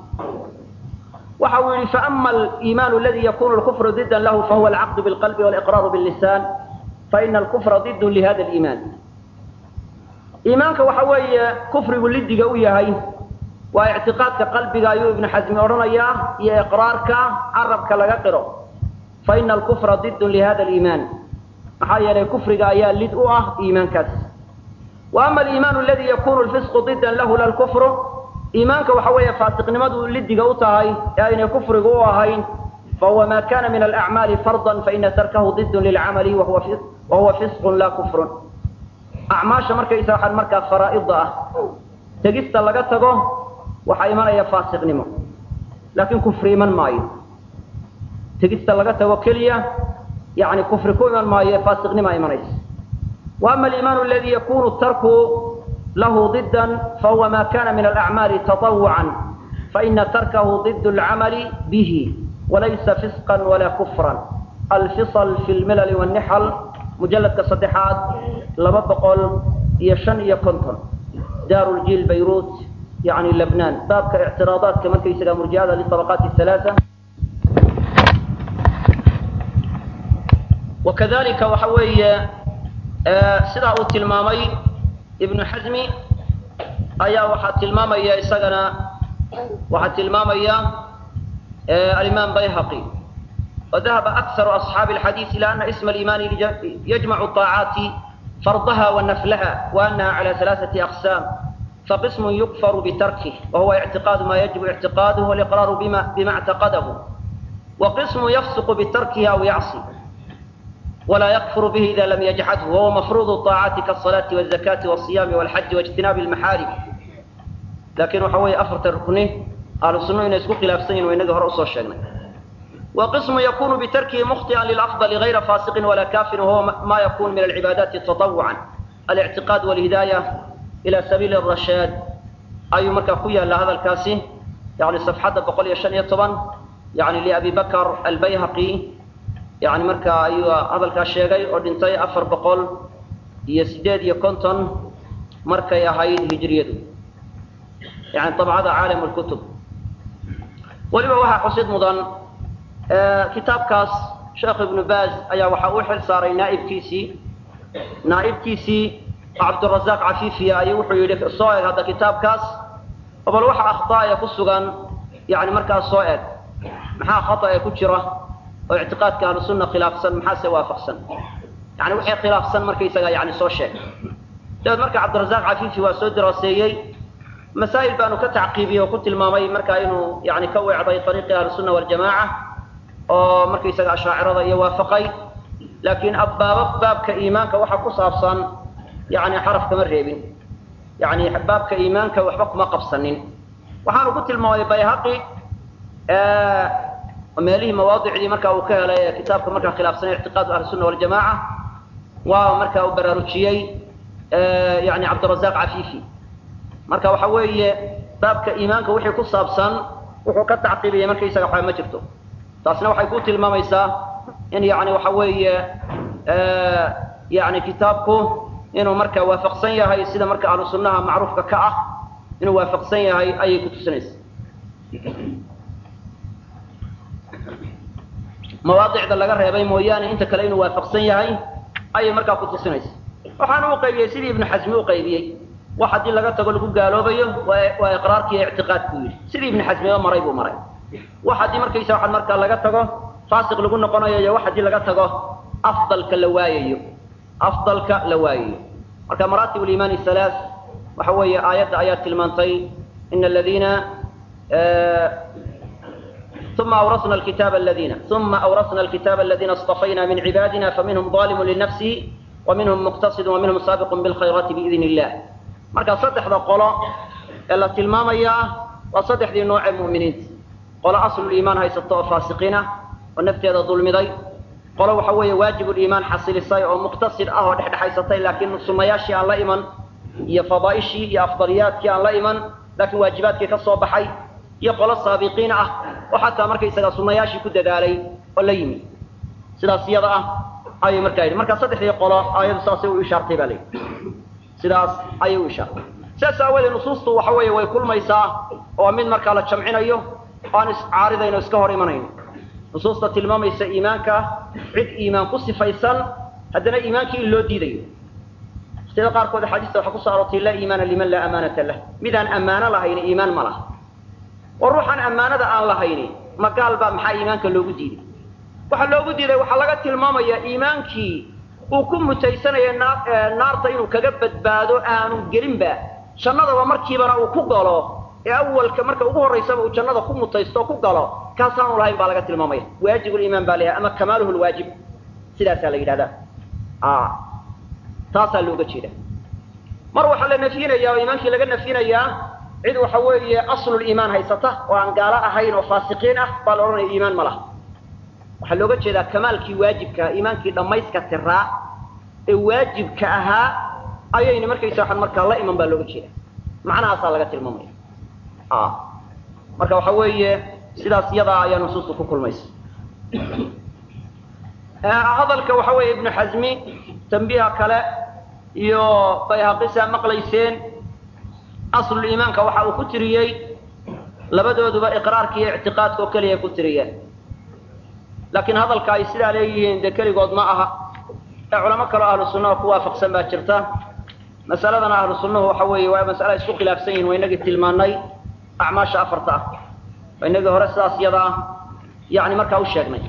waxa uu yihi faama aliimaan aladi yakunu lkufru didan lahu fahuwa alcaqdu bilqalbi waliqraaru billisaan faina alkufra didun lihada aliimaan iimaanka waxa weeye kufrigu lidiga u yahay waa ictiqaadka qalbiga ayuu ibnu xasmi odhanayaa iyo iqraarka carabka laga qiro fa ina alkufra didun lihada aliimaan maxaa yeelay kufriga ayaa lid u ah iimaankaas wa ama aliimaanu aladi yakunu lfisqu didan lahu la lkufru iimaanka waxa weeye faasiqnimadu lidiga u tahay ee aynay kufrigu u ahayn fahuwa ma kana min alacmaali fardan faina tarkahu didun lilcamali wahuwa fisqun la kufrun acmaasha markaysa waxaan markaa faraa'ida ah tegista laga tago waxaa imanaya faasiqnimo laakiin kufri iman maayo tegista laga tago keliya yani kufri ku iman maayo faasiqnima imanaysa wa ama aliimaanu aladi yakunu tarku lahu didan fahuwa ma kana min alacmaali taطawucan faina tarkahu did اlcamali bihi walaysa fisqa wala kufran alfisl fi lmilal wاnixal mujaladka saddexaad laba boqol iyo shan iyo konton daaru ljiil bayrut yani lebnan baabka ictiraadaadka markaysaga murjiada liطabaqaati halaaa wakadalika waxa weeye sidaa uu tilmaamay ibnu xasmi ayaa waxaa tilmaamaya isagana waxaa tilmaamaya alimaam bayhaqi وذهب أكثر أصحاب الحديث إلى أن اسم الإيمان يجمع الطاعات فرضها ونفلها وأنها على ثلاثة أقسام فقسم يكفر بتركه وهو اعتقاد ما يجب اعتقاده والإقرار بما, بما اعتقده وقسم يفسق بتركه أو يعصي ولا يكفر به إذا لم يجحده وهو مفروض الطاعات كالصلاة والزكاة والصيام والحج واجتناب المحارم لكن وحوي أفرت الركنه أهل السنة إن يسكو خلاف سين وإنه رأسه الشيخنا وقسم يكون بتركه مخطئا للأفضل غير فاسق ولا كافر وهو ما يكون من العبادات تطوعا الاعتقاد والهداية إلى سبيل الرشاد أي مركا خويا لهذا الكاسي يعني صفحة بقول يشان طبعا يعني لأبي بكر البيهقي يعني مركا أيوة هذا الكاشيغي أردنتي أفر بقول يسداد يكونتن مركا يهيد هجريته يعني طبعا هذا عالم الكتب ولما وحا حسيد مضان kitaabkaas sheekh ibnu baaz ayaa waxaa u xil saaray naaibkiisii naaibkiisii cabdurazaaq cafiifiya ayuu wuxuu yidhi soo eg hadda kitaabkaas bal waxa akhطaaya ku sugan yani markaas soo eg maxaa khata ee ku jira oo ictiqaadka ahlu sunna khilaafsan maxaase waafaqsan yani wixii khilaafsan markaysaga yani soo sheeg dabeed marka cabdirazaaq cafiifi waa soo daraaseeyey masaa'il baanu ka tacqiibiyey oo ku tilmaamay markaa inuu yani ka weecday ariiqii ahlusunna waljamaaca oo markaysaga ashaacirada iyo waafaqay laakiin abbaaba baabka iimaanka waxa ku saabsan yani xaraf kama reebin yani baabka iimaanka waxba kuma qabsanin waxaanu ku tilmaamay bayhaqi meelihii mawaadicdii marka uu ka helay ee kitaabka markaa khilaafsan ictiqaadu ahlisunna waljamaaca waa marka uu baraarujiyey yani cabdirazaaq cafiifi marka waxa weeye baabka iimaanka wixii ku saabsan wuxuu ka tacqiibiyey markaysaga waxba ma jirto taasna waxay ku tilmaamaysaa in yani waxa weeye yani kitaabku inuu marka waafaqsan yahay sida marka ahlu sunnaha macruufka ka ah inuu waafaqsan yahay ayay ku tusinaysa mawaadicda laga reebay mooyaane inta kale inuu waafaqsan yahay ayay markaa ku tusinaysa waxaana u qaybiyey sidii ibnu xasmi u qaybiyey wax haddii laga tago lagu gaaloobayo waa iqraarkiiyo ictiqaadku yidhi sidii ibnu xasmiba maray buu maray wax haddii markaysa waxaa markaa laga tago faasiq lagu noqonayo iyo wax haddii laga tago afdalka la waayayo afdalka la waayayo marka maraatib liimaani halaa waxa weeye aayadda ayaa tilmaantay ina aladiina ثم أورثنا الكتاب الذين ثم أورثنا الكتاب الذين اصطفينا من عبادنا فمنهم ظالم لنفسه ومنهم مقتصد ومنهم سابق بالخيرات بإذن الله marka saddexda qolo ee la tilmaamayaa waa saddexdii nooce mu'miniinta qolo asluliimaan haysato oo faasiqiina oo nafteeda dulmiday qolo waxa weeye waajibuliimaan xasilisay oo muqtasid ah oo dhexdhexaysatay laakiin sunnayaashii aan la iman iyo fadaa'ishii iyo afdaliyaadkii aan la iman laakiin waajibaadkii ka soo baxay iyo qolo saabiqiin ah oo xataa markaysaga sunnayaashii ku dadaalay oo la yimi sidaas iyada ah ayay markaa yidhi marka saddexdii qolo aayadu saasay u ishaartay baa layidhi sidaas ayay u ishaartay sidaas aawadeed nusuustu waxa weeye way kulmaysaa oo mid markaa la jamcinayo oo aan iscaaridayn oo iska hor imanayn nusuusta tilmaamaysa iimaanka cid iimaan ku sifaysan haddana iimaankii in loo diidayo sida qaarkood axaadiista waxaa kusoo aroortay laa iimaana liman laa amaanata lah midaan ammaano lahayni iimaan ma laha oo ruuxaan ammaanada aan lahayni ma gaal baa maxaa iimaanka loogu diiday waxaa loogu diiday waxaa laga tilmaamayaa iimaankii uu ku mutaysanaya naarta inuu kaga badbaado aanu gelinba jannadaba markiibana uu ku galo ee awalka marka ugu horraysaba uu jannada ku mutaysto ku galo kaasaanu lahayn baa laga tilmaamaya waajibuliimaan baa layahay ama kamaaluhu lwaajib sidaasaa la yidhahdaa taasaa looga jeeda mar waxaa la nafyinayaa oo iimaankii laga nafyinayaa cid waxa weeye asluliimaan haysata oo aan gaalo ahayn oo faasiqiin ah baa la odhanaya iimaan ma laha waxaa looga jeedaa kamaalkii waajibkaa iimaankii dhammayska tiraa ee waajibka ahaa ayayna markaysa waxaan markaa la iman baa looga jeeda macnahaasaa laga tilmaamaya marka waxa weeye sidaas iyadaa ayaa nusuustu ku kulmaysa hadalka waxa weeye ibnu xasmi tambiiha kale iyo bayhaqisa maqlayseen asluliimaanka waxa uu ku tiriyey labadooduba iqraarka iyo ictiqaadka oo keliya ku tiriyeen laakiin hadalka ay sidaa leeyihiin dee keligood ma aha ee culamo kaleo ahlu sunnaha ku waafaqsan baa jirta masaladana ahlu sunnuhu waxa weeye waa masale ay isku khilaafsan yihin waa inagii tilmaanay acmaasha afarta ah waa inagii hore sidaas iyada ah yani markaa u sheegnay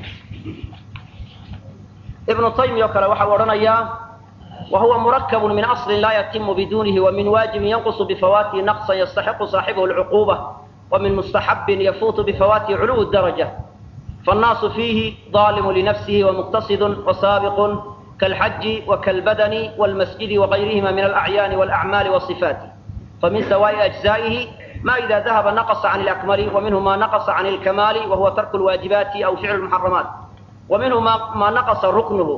ibnu taymiya oo kale waxa uu odhanayaa wa huwa murakabun min aslin laa yatimu bidunihi wa min waajibin yanqusu bifawaatihi naqsan yastaxiqu saaxibuhu lcuquba wa min mustaxabin yafuutu bifawaatihi culuw daraja فالناaس فيhi ظالم لنفسه ومقتصد وسابق كالحج وكالبدن والمسجد وغيرهma من الأعيان والأعمال والصفات فمن سواء أجزائه ما إذا ذهب نقص عن الأكمل ومنه ما نقص عن الكمال وهو ترك الواجبات أو فعل المحرمات ومنه ما نقص ركنه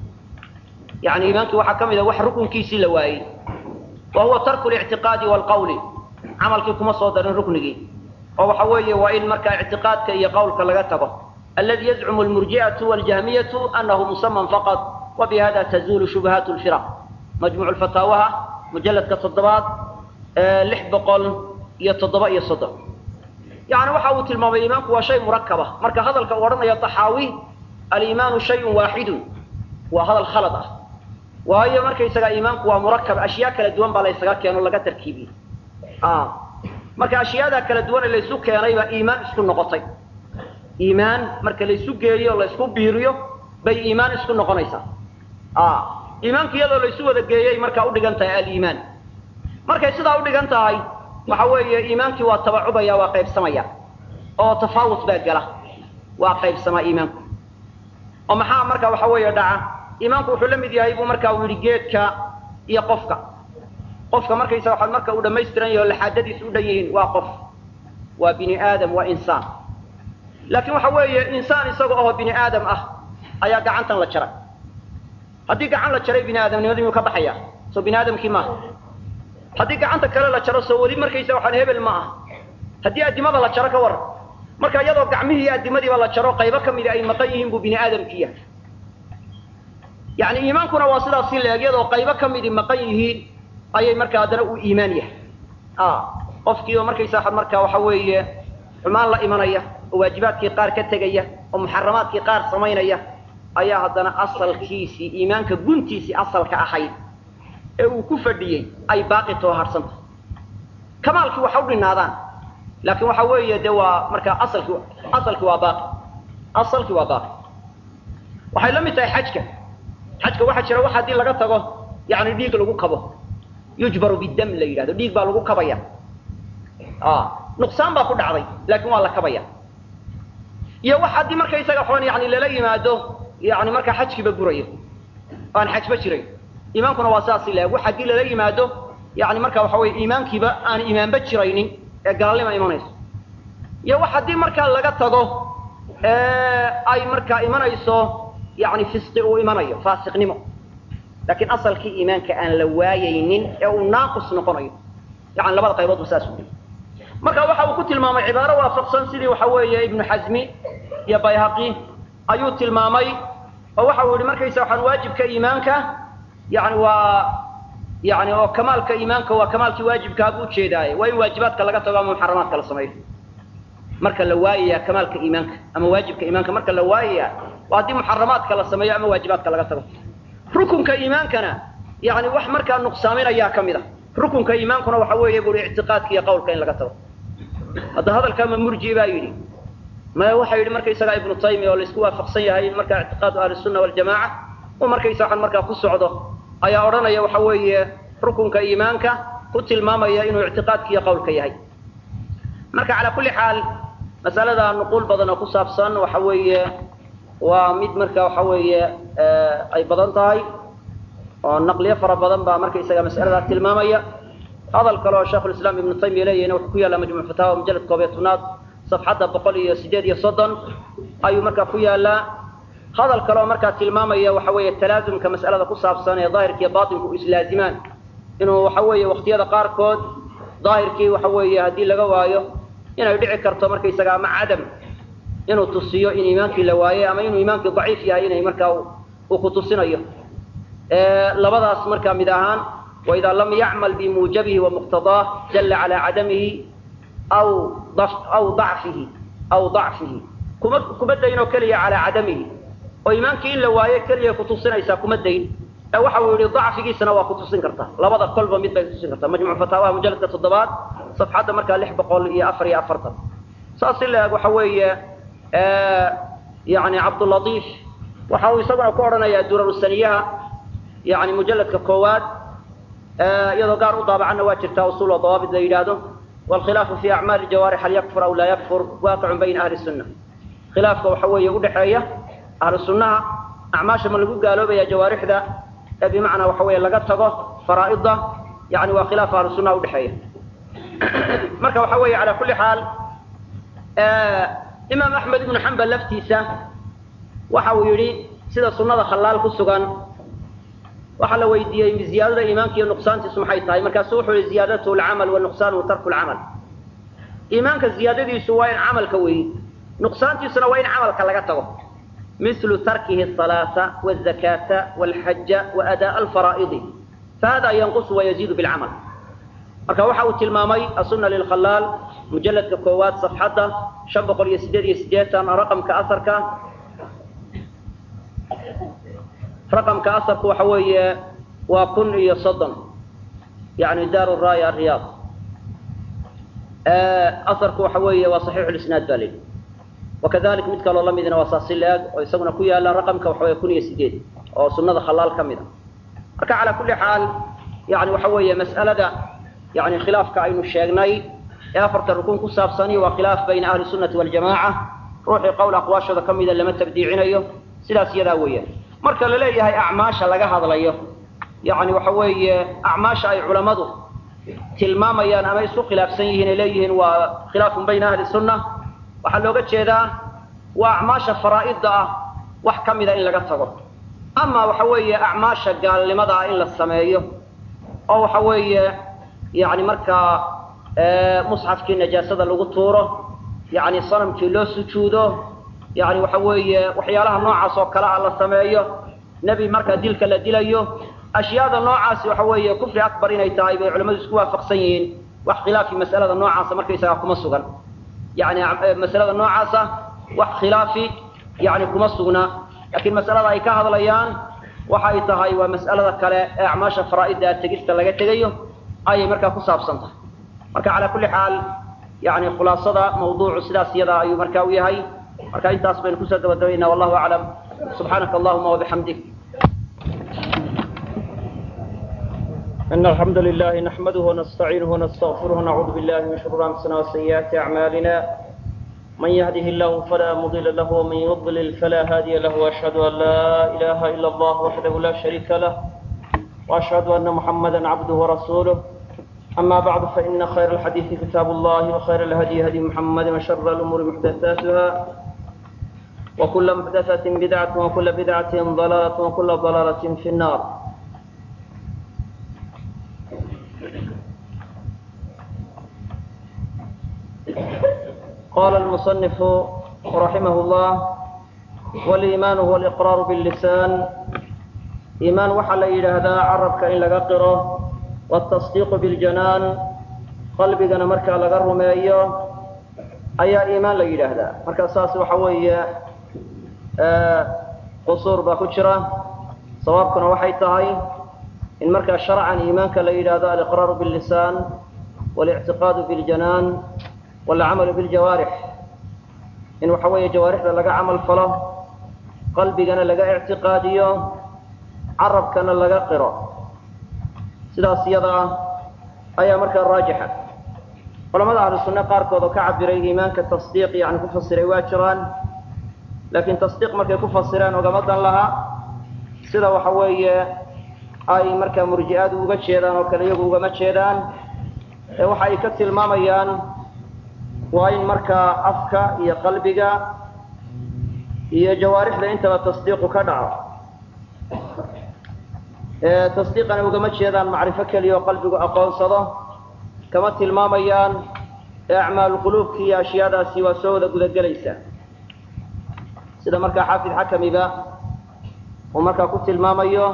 يعني imaنkii waxaa ka mida wax rukنkiisii la waayey وهuوa ترك الاعتiقاaد والqول caملkii kuma soo darin rukنigii oo waxa weeye waa in markaa اعtiقاadka iyo qowlka laga tago الذي يزعم المرجئة والجهمية أنه مسمى فقط وبهذا تزول شبهات الفرق مجموع الفتاوها مجلد كالتضباط لح بقل يتضباء يصدر يعني وحاوة المام الإيمان هو شيء مركبة مركا هذا الكورن يطحاوي الإيمان شيء واحد وهذا الخلط وهي مركا يسقى إيمان هو مركب أشياء كلا دوان بالا يسقى كيانو لغا تركيبي آه مركا أشياء كلا دوان اللي يسوك كيانيبا إيمان اسكن نقطين iimaan marka laysu geeyo o laysku biiriyo bay iimaan isku noqonaysaa iimaanka iyadoo laysu wada geeyay markaa udhigan tahay aliimaan markay sidaa udhigan tahay waxa weeye iimaankii waa tabacubaya waa qaybsamaya oo tafaawut baa gala waa qaybsamaa iimaanku oo maxaa marka waxa weeye dhaca iimaanku wuxuu la mid yahay buu markaa uu yidhi geedka iyo qofka qofka markaysa waxaad marka uu dhammaystiran yaho laxaadadiisu u dhan yihiin waa qof waa bini aadam waa insaan laakiin waxa weeye insaan isaga oo bini aadam ah ayaa gacantan la jaray haddii gacan la jaray bini aadamnimadii miyuu ka baxaya soo bini aadamkii maaha haddii gacanta kale la jaro soo weli markaysa waxaan hebel ma ah haddii addimada la jaro ka waran marka iyadoo gacmihii iyo addimadiiba la jaro qaybo ka mida ay maqan yihiin buu bini aadamkii yahay yacni iimaankuna waa sidaas si leeg iyadoo qaybo ka midii maqan yihiin ayay markaa haddana uu iimaan yahay qofkiiba markaysa markaa waxa weeye xumaan la imanaya oo waajibaadkii qaar ka tegaya oo muxaramaadkii qaar samaynaya ayaa haddana asalkiisii iimaanka guntiisii asalka ahayd ee uu ku fadhiyey ay baaqi too harsanta kamaalkii waxa u dhinaadaan laakiin waxa weeye de waa markaa asalkii asalkii waa baaqi asalkii waa baaqi waxay la mid tahay xajka xajka waxaa jira wax haddii laga tago yani dhiig lagu kabo yujbaru bidam la yidhahdo dhiig baa lagu kabaya nuqsaan baa ku dhacday laakiin waa la kabaya iyo wax haddii markaysaga xoon yani lala yimaado yani markaa xajkiiba burayo aan xajba jiray iimaankuna waa sidaas ilaeg wax haddii lala yimaado yani marka waxa weye iimaankiiba aan iimaanba jiraynin ee gaalnima imanayso iyo wax haddii markaa laga tago ay markaa imanayso yani fisqi uu imanayo faasiqnimo laakiin asalkii iimaanka aan la waayaynin ee uu naaqus noqonayo yani labada qayboodba saas u marka waxa uu ku tilmaamay cibaaro waafaqsan sidii waxa weeye ibnu xasmi iyo bayhaqi ayuu tilmaamay oo waxa uu yihi markaysa waxaan waajibka iimaanka yani waa yani oo kamaalka iimaanka waa kamaalkii waajibkaa buu ujeedaaye waa in waajibaadka laga tago ama muxaramaadka la sameeyo marka la waayaya kamaalka iimaanka ama waajibka iimaanka marka la waayaya waa haddii muxaramaadka la sameeyo ama waajibaadka laga tago rukunka iimaankana yani wax markaa nuqsaaminayaa ka mid a rukunka iimaankuna waxa weeye buri ictiqaadka iyo qawlka in laga tago hadda hadalkaama murji baa yidhi maya waxa yidhi markaysagaa ibnu taymiya oo laisku waafaqsan yahay in markaa ictiqaadu ahlisunna waljamaca uu markaysa waxan markaa ku socdo ayaa odhanaya waxa weeye rukunka iimaanka ku tilmaamaya inuu ictiqaadka iyo qawlka yahay marka calaa kulli xaal masalada nuquul badan oo ku saabsan waxa weeye waa mid marka waxa weeye ay badan tahay oo naqliyo fara badan baa markaysaga mas'aladaa tilmaamaya hadal kale oo sheikhulislaam ibnu taymiya leeyahina wuxuu ku yaallaa majmuc fataawa mujalad koob iyo tobnaad safxadda boqol iyo sideed iyo soddon ayuu markaa ku yaallaa hadal kale oo markaa tilmaamaya waxa weeye talaasumka mas'alada ku saabsan ee daahirka iyo baatinku u islaazimaan inuu waxa weeye waqtiyada qaarkood daahirkii waxa weeye haddii laga waayo inay dhici karto markaysaga ama cadam inuu tusiyo in iimaankii la waayey ama inuu iimaankii daciif yahay inay markaa uu ku tusinayo labadaas markaa mid ahaan waidaa lam yacmal bimuujabihi wamuqtadaah dalla calaa cadamihi aw aw dacfihi aw dacfihi kuma kuma dayn oo keliya calaa cadamihi oo iimaankii in la waayo keliya kutusinaysaa kuma dayn ee waxa uu yihi dacfigiisana waa kutusin kartaa labada kolba mid bay kutusin kartaa majmuc fataawaha mujaladka toddobaad safxadda markaa lix boqol iyo afar iyo afartan saas si la-eg waxa weeye yani cabdulatiif waxa uu isaguna ku odhanayaa durarusaniyaha yani mujaladka koowaad iyadoo gaar u daabacanna waa jirtaa usul oo dawaabit la yidhaahdo waalkhilaafu fi acmaali jawaarix hal yakfur aw laa yakfur waaqicun bayna ahli sunna khilaafka waxa weeye udhexeeya ahlu sunnaha acmaasha ma lagu gaaloobaya jawaarixda ee bimacnaa waxa weeye laga tago faraa'ida yani waa khilaaf ahlu sunnaha udhexeeya marka waxa weeye calaa kulli xaal imaam axmed ibnu xambal laftiisa waxa uu yidhi sida sunnada khallaal ku sugan waxaa la weydiiyey ziyaadada iimaanka iyo nuqsaantiisu maxay tahay markaasu wuxuu yihi ziyaadatuhu alcamal wa nuqsaanuhu tarku lcamal iimaanka ziyaadadiisu waa in camalka weeye nuqsaantiisuna waa in camalka laga tago mislu tarkihi asalaata wazakaata walxaja waadaaa alfaraa'idi fahada yanqusu wayaziidu bilcamal marka waxa uu tilmaamay asunna lilkhalaal mujaladka koowaad safxadda shan boqol iyo sideed iyo sideetan raqamka asarka raqamka asarku waxa weeye waa kun iyo soddon yani daaru raaya ariyaad asarku waxa weeye waa saxiixu lisnaad ba layidhi wakadalik mid kaloo lamidina waa saasi la-eg oo isaguna ku yaala raqamka waxa weye kun iyo sideed oo sunnada khalaal ka mid a marka calaa kulli xaal yani waxa weeye mas'alada yani khilaafka aynu sheegnay ee afarta rukun ku saabsani waa khilaaf bayna ahli sunnati waljamaca ruuxii qowl aqwaashooda ka mida lama tabdiicinayo sidaas iyadaa weeyaan marka la leeyahay acmaasha laga hadlayo yani waxa weeye acmaasha ay culammadu tilmaamayaan ama isku khilaafsan yihiin ay leeyihiin waa khilaafun bayna ahli sunna waxaa looga jeedaa waa acmaasha faraa'idda ah wax ka mida in laga tago ama waxa weeye acmaasha gaalnimada ah in la sameeyo oo waxa weeye yani markaa musxafkii najaasada lagu tuuro yani sanamkii loo sujuudo yani waxa weeye waxyaalaha noocaas oo kale ah la sameeyo nebi markaa dilka la dilayo ashyaada noocaasi waxa weeye kufri akbar inay tahay bay culamadu isku waafaqsan yihiin wax khilaafi masalada noocaasa markaysagaa kuma sugan yani masalada noocaasa wax khilaafi yani kuma sugna laakiin masalada ay ka hadlayaan waxa ay tahay waa mas'alada kale ee acmaasha faraa'idda tegista laga tegayo ayay markaa ku saabsan tahay marka calaa kulli xaal yani khulaasada mawduucu sidaas iyadaa ayuu markaa u yahay marka intaas baynu kusoo gabagabaynaa wallahu aclam subxaanaka allahuma wabixamdik إن الحمد لله نحمده ونستعينه ونستغفره ونعوذ بالله من شرور أنفسنا وسيئات أعمالنا من يهده الله فلا مضل له ومن يضلل فلا هادي له وأشهد أن لا إله إلا الله وحده لا شريك له وأشهد أن محمدا عبده ورسوله أما بعد فإن خير الحديث كتاب الله وخير الهدي هدي محمد وشر الأمور محدثاتها وكل محدثة بدعة وكل بدعة ضلالة وكل ضلالة في النار قال المصنف رحمه الله والإيمان هو الإقرار باللسان إيمان وحل إلى هذا عربك إن لقره والتصديق بالجنان قلبنا مركا لقر مايو أي إيمان لإلى هذا مركا ساس وحوية آه قصور باكتشرة صوابكنا وحي تهي in markaa sharcan iimaanka la yidhaahdo aliqraaru billisaan walictiqaadu biljanaan walcamalu biljawaarix in waxa weeye jawaarixda laga camal falo qalbigana laga ictiqaadiyo carabkana laga qiro sidaas iyada ah ayaa markaa raajixa culamada ahlu sunne qaarkood oo ka cabiray iimaanka tasdiiq yani ku fasiray waa jiraan laakiin tasdiiq markay ku fasireen ogama dan laha sida waxa weeye ay markaa murji'aadu uga jeedaan oo kale iyagu ugama jeedaan ee waxa ay ka tilmaamayaan waa in markaa afka iyo qalbiga iyo jawaarixda intaba tasdiiqu ka dhaco tasdiiqana ugama jeedaan macrifo keliya oo qalbigu aqoonsado kama tilmaamayaan acmaalu quluubki iyo ashyaadaasi waa soo wada gudagelaysa sida markaa xaafid xakamiba uu markaa ku tilmaamayo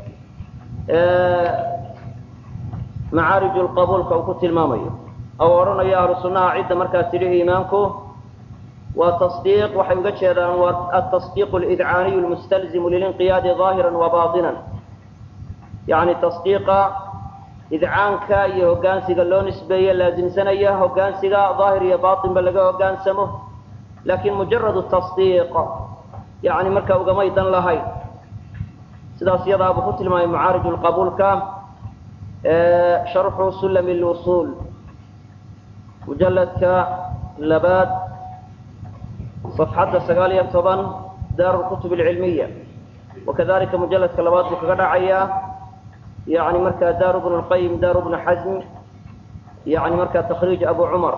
macaarij lqabuulka uu ku tilmaamayo ou odhanayo ahlu sunnaha cidda markaa tidhi iimaanku waa tasdiiq waxay uga jeedaan waa atasdiiq lidcaaniyu lmustalzimu lilinqiyaadi ظaahira wa baطinan yani tasdiiqa idcaanka iyo hoggaansiga loo nisbeeye laasimsanaya hoggaansiga daahir iyo baطinba laga hoggaansamo laakiin mujaradu tasdiiq yani markaa ugamay dan lahayn sidaas iyadaa buu ku tilmaamay macaarij lqabuulka sharxu sulami lwusuul mujalladka labaad صafxadda sagaal iyo toban daar lkutub alcilmiya wakadalika mujalladka labaad buu kaga dhacayaa yani markaa daar bnu lqayim daar bnu xasm yani markaa takriij abu cumar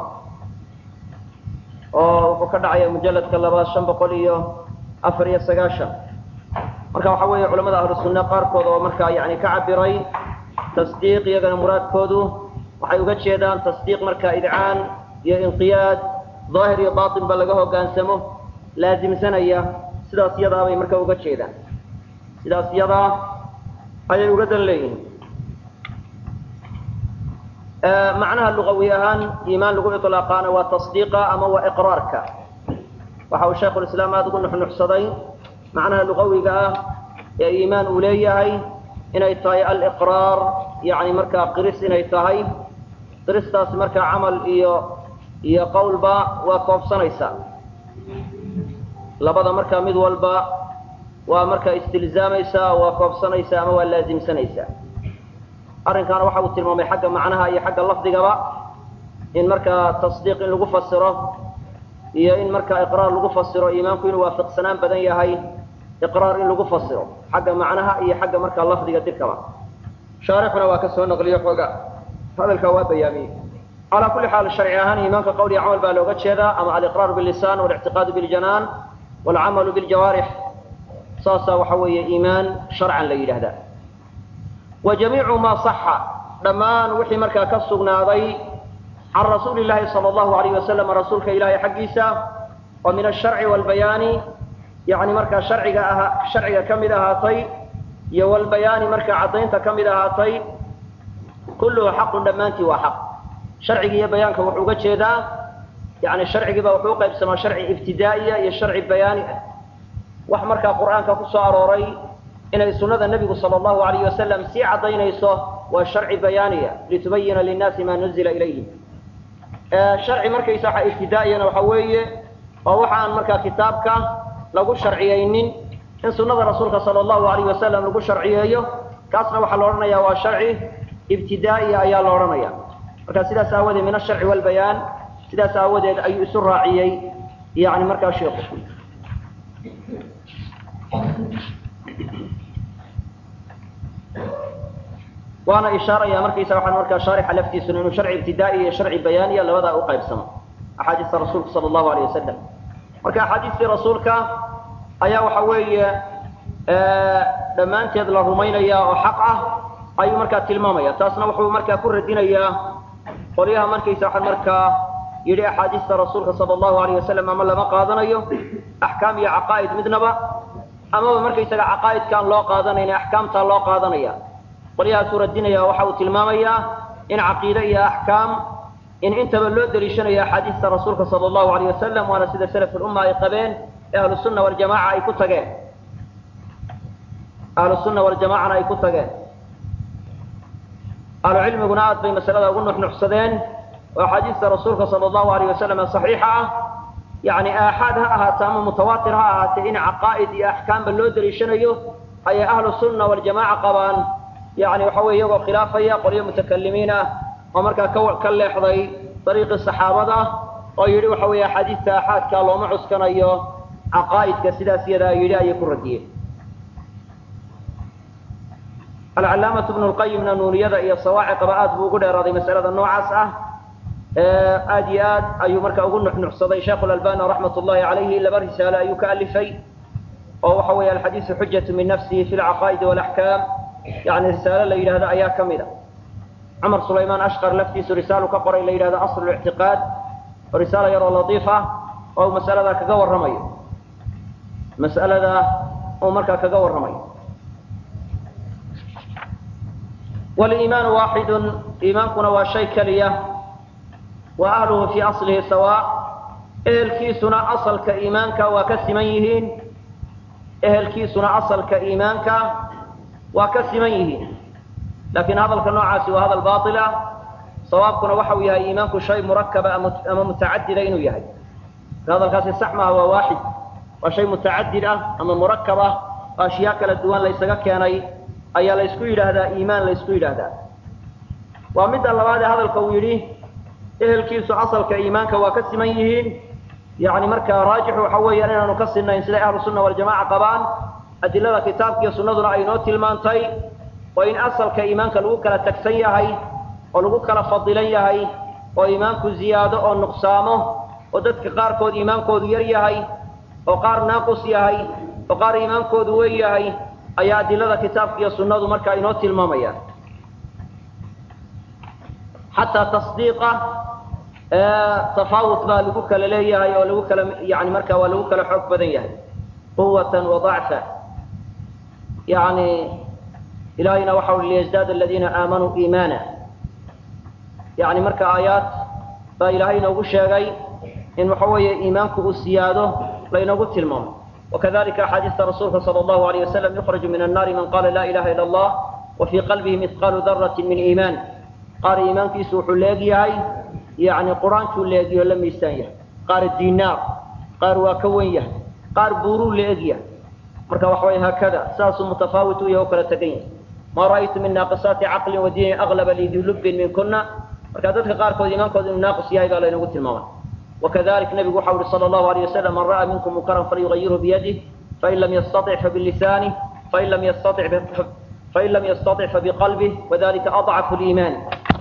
oo wuxuu ka dhacaya mujalladka labaad shan boqol iyo afar iyo sagaashan marka waxa weeye culamada ahlu sunne qaarkood oo markaa yani ka cabiray tasdiiq iyagana muraadkoodu waxay uga jeedaan tasdiiq markaa idcaan iyo inqiyaad daahir iyo batin ba laga hoggaansamo laasimsanaya sidaas iyadaa bay markaa uga jeedaan sidaas iyadaa ayay uga dan leeyihiin macnaha lugawi ahaan iimaan lagu iطlaaqaana waa tasdiiqa ama waa iqraarka waxa uu shaykhulislaam aada ugu nuxnuxsaday macnaha lugawiga ah ee iimaan uu leeyahay inay tahay aliqraar yani markaa qiris inay tahay qiristaasi markaa camal iyo iyo qowlba waa koobsanaysaa labada markaa mid walba waa markaa istilzaamaysaa waa koobsanaysaa ama waa laasimsanaysaa arrinkaana waxa uu tilmaamay xagga macnaha iyo xagga lafdigaba in markaa tasdiiq in lagu fasiro iyo in markaa iqraar lagu fasiro iimaanku inuu waafiqsanaan badan yahay iqraar in lagu fasiro xagga macnaha iyo xagga markaa lafdiga dirkaba shaarixuna waa ka soo naqliyo xooga hadalkaa waa bayaamiyey calaa kulli xaal sharci ahaan iimaanka qowl iyo camal baa looga jeedaa ama aliqraaru billisaan walictiqaadu biljanaan walcamalu biljawaarix saasaa waxa weeye iimaan sharcan la yidhaahdaa wa jamiicu maa saxa dhammaan wixii markaa ka sugnaaday can rasuuli llaahi sala allahu alayh wasalam rasuulka ilaahay xaggiisa oo min asharci waalbayaani yani markaa sharciga aha sharciga ka mid ahaatay iyo walbayaani markaa caddaynta ka mid ahaatay kulluhu xaqun dhammaantii waa xaq sharcigi iyo bayaanka wuxuu uga jeedaa yani sharcigiiba wuxuu uqaybsamaa sharci ibtidaa'iya iyo sharci bayaani ah wax markaa qur'aanka ku soo arooray inay sunnada nebigu sala allahu alayh wasalam sii caddaynayso waa sharci bayaaniya litubayina linnaasi maa nuzila ilayhim sharci markaysa waxa ibtidaa'iyana waxa weeye oo waxa aan markaa kitaabka lagu sharciyeynin in sunnada rasuulka sala allahu alayh wasalam lagu sharciyeeyo kaasna waxaa la odhanaya waa sharci ibtidaa'iya ayaa la odhanaya marka sidaas aawadeed min asharci walbayaan sidaas aawadeed ayuu isu raaciyey yani markaa sheikhu waana ishaaraya markaysa waxaan markaa shaarixa laftiisuna inuu sharci ibtidaa'i iyo sharci bayaaniya labadaa u qaybsamo axaadiista rasuulka sala allahu alayh wasalam marka axaadiistii rasuulka ayaa waxa weeye dhammaanteed la rumaynaya oo xaq ah ayuu markaa tilmaamaya taasna wuxuu markaa ku radinayaa qolyaha markaysa waxaan markaa yidhi axaadiista rasuulka sala allahu alayh wasalam ama lama qaadanayo axkaam iyo caqaa'id midnaba amaba markaysaga caqaa'idkaan loo qaadanayna axkaamtaa loo qaadanaya qolyahaasuu radinaya waxa uu tilmaamayaa in caqiide iyo axkaam in intaba loo daliishanayo axaadiista rasuulka sala allahu alayh wasalam waana sida salaf ulumma ay qabeen ee ahlusunna waljamaca ay ku tageen ahlusunna waljamacana ay ku tageen ahlucilmiguna aad bay masalada ugu nuxnuxsadeen oo axaadiista rasuulka sala allahu alayh wasalam ee saxiixa ah yani aaxaad ha ahaate ama mutawaatir ha ahaatee in caqaa'id iyo axkaamba loo daliishanayo ayay ahlu sunna waljamaaca qabaan yani waxa weye iyagoo khilaafaya qolyo mutakalimiin ah oo markaa ka ka leexday dariiqii saxaabada oo yidhi waxa weeye axaadiista aaxaadka looma cuskanayo caqaa'idka sidaas iyadaa yidhi ayay ku radiyeen alcalaamatu bnu lqayimna nuuniyada iyo sawaaciqaba aad buu ugu dheeraaday masalada noocaas ah aad iyo aad ayuu marka ugu nuxnuxsaday sheekhu lalbani raxmat ullahi calayhi laba risaalo ayuu ka alifay oo waxa weeye alxadiisu xujatu min nafsihi fi lcaqaa'idi walaxkaam yani risaalo la yidhahdo ayaa ka mid a cumar sulaymaan ashqar laftiisu risaalu ka qoray la yidhahdo aslu lictiqaad oo risaalo yaroo latiif ah oo masalada kaga warramayo mas'alada uu markaa kaga warramayo waliimaanu waaxidun iimaankuna waa shay keliya wa ahluhu fii aslihi sawaa ehelkiisuna asalka iimaanka waa ka siman yihiin ehelkiisuna asalka iimaanka waa ka siman yihiin laakiin hadalka noocaasi waa hadal baatil ah sawaabkuna waxa uu yahay iimaanku shay murakaba ama mutacadida inuu yahay hadalkaasi sax maaha waa waaxid waa shay mutacadid ah ama murakab ah oo ashyaa kala duwan laysaga keenay ayaa laysku yidhaahdaa iimaan laysku yidhaahdaa waa midda labaad ee hadalka uu yidhi ehelkiisu asalka iimaanka waa ka siman yihiin yani markaa raajixu waxa weeyaan inaanu ka sinayn siday ahlu sunna waljamaca qabaan adilada kitaabkiiyo sunnaduna ay noo tilmaantay oo in asalka iimaanka lagu kala tagsan yahay oo lagu kala fadilan yahay oo iimaanku ziyaado oo nuqsaamo oo dadka qaarkood iimaankoodu yar yahay oo qaar naaqus yahay oo qaar iimaankoodu weyn yahay ayaa adilada kitaabka iyo sunnadu markaa inoo tilmaamayaan xataa tasdiiqa tafaawut baa lagu kala leeyahay oo lagu kala yani markaa waa lagu kala xoog badan yahay quwatan wa dacfa yani ilahayna waxa ui liyزdaad aladiina aamanuu iimaana yani marka aayaad baa ilaahay inoogu sheegay in waxa weeye iimaanku uu siyaado laynoogu tilmaamo wakadalika axaadiista rasuulka salى اllahu alayh wasalam yukraju min annaari man qala la ilaha ila allah wa fii qalbihi mihqaalu darati min iimaan qaar iimaankiisu wuxuu leeg yahay yani qur-aankuu leegyaho la miisaan yahay qaar dinaar qaar waa ka wen yahay qaar buuruu leeg yahay marka waxa way haakada saasuu mutafaawit u yahay oo kala tegan yahay ma ra'aytu min naaqisaati caqlin wa diinin aglaba lidilubin min kuna marka dadka qaarkood iimaankooda inuu naaqis yahay baa laynagu tilmaamay wakadalik nabigu waxa uhi sala allahu alayh wasalam man ra'aa minkum munkaran falyugayirhu biyadih fain lam yastatic fabilisanih fain lam yastatic fain lam yastatic fabiqalbih wadalika adcafu liimaan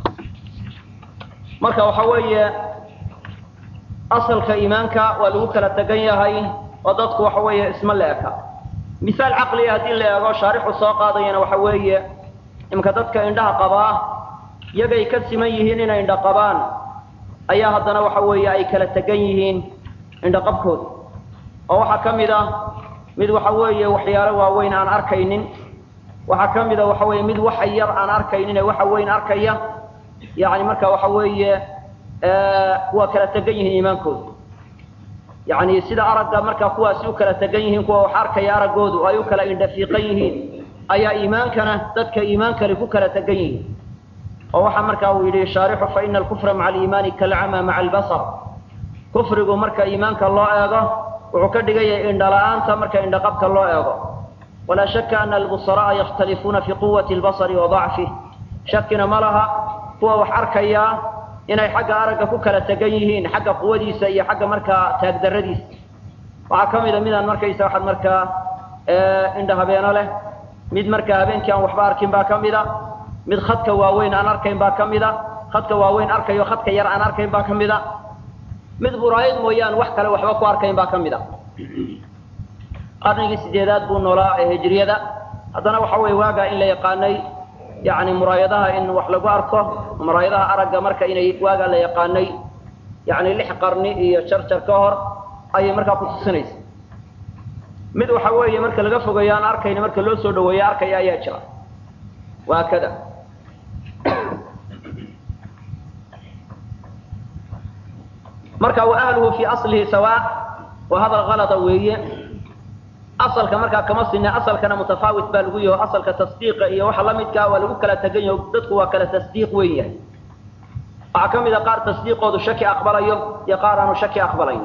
marka waxa weeye asalka iimaanka waa lagu kala tegan yahay oo dadku waxa weeye isma la eka misaal caqliga haddii la eego shaarixu soo qaadayana waxa weeye imka dadka indhaha qabaa yagay ka siman yihiin inay indha qabaan ayaa haddana waxa weeye ay kala tegan yihiin indhaqabkooda oo waxaa ka mid ah mid waxa weeye waxyaalo waaweyn aan arkaynin waxaa ka mid a waxa weeye mid waxa yar aan arkaynin ee waxa weyn arkaya yani marka waxa weeye waa kala tegan yihiin iimaankooda yani sida aragga markaa kuwaasi u kala tegan yihiin kuwa wax arkaya araggoodu ay u kala indhafiiqan yihiin ayaa iimaankana dadka iimaankani ku kala tegan yihiin oo waxaa markaa uu yidhi shaarixu faina alkufra maca aliimaani kalcama maca albasar kufrigu marka iimaanka loo eego wuxuu ka dhigan yahay indhala-aanta marka indhaqabka loo eego walaa shaka ana albusara'a yakhtalifuuna fi quwati albasari wa dacfih shakina ma laha kuwa wax arkaya inay xagga aragga ku kala tegan yihiin xagga quwadiisa iyo xagga markaa taagdaradiisa waxaa ka mid a midaan markaysa waxaad markaa indha habeeno leh mid markaa habeenkii aan waxba arkin baa ka mid a mid khadka waaweyn aan arkayn baa ka mid a khadka waaweyn arkayo khadka yar aan arkayn baa ka mid a mid buraayad mooyaan wax kale waxba ku arkayn baa ka mid a qarnigii sideedaad buu noolaa ee hijriyada haddana waxa weeye waagaa in la yaqaanay yani muraayadaha in wax lagu arko muraayadaha aragga marka inay waagaa la yaqaanay yani lix qarni iyo jarjar ka hor ayay markaa kutusinaysa mid waxa weeye marka laga fogeeyo aan arkayna marka loo soo dhaweeyo arkaya ayaa jira waa kada marka wa ahluhu fii aslihi sawaa waa hadal kalada weeye asalka markaa kama sinne asalkana mutafaawit baa lagu yaho asalka tasdiiqa iyo waxa la midkaa waa lagu kala tegan yaho dadku waa kala tasdiiq weyn yahay waxaa ka mid a qaar tasdiiqoodu shaki aqbalayo iyo qaar aanu shaki aqbalayn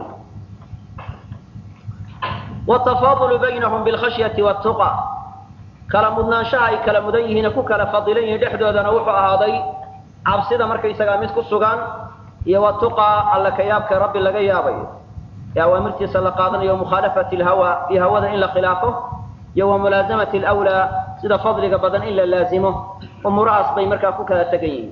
watafaadulu baynahum bilkhashyati watuqa kala mudnaanshaha ay kala mudan yihiine ku kala fadilan yihiin dhexdoodana wuxuu ahaaday cabsida markaysagaa mid ku sugan iyo watuqa alla ka yaabka rabbi laga yaabayo ee awaamirtiisa la qaadanayo mukhaalafati lhawa iyo hawada in la khilaafo iyo wa mulaasamati alwlaa sida fadliga badan in la laazimo umuurahaas bay markaa ku kala tegan yihiin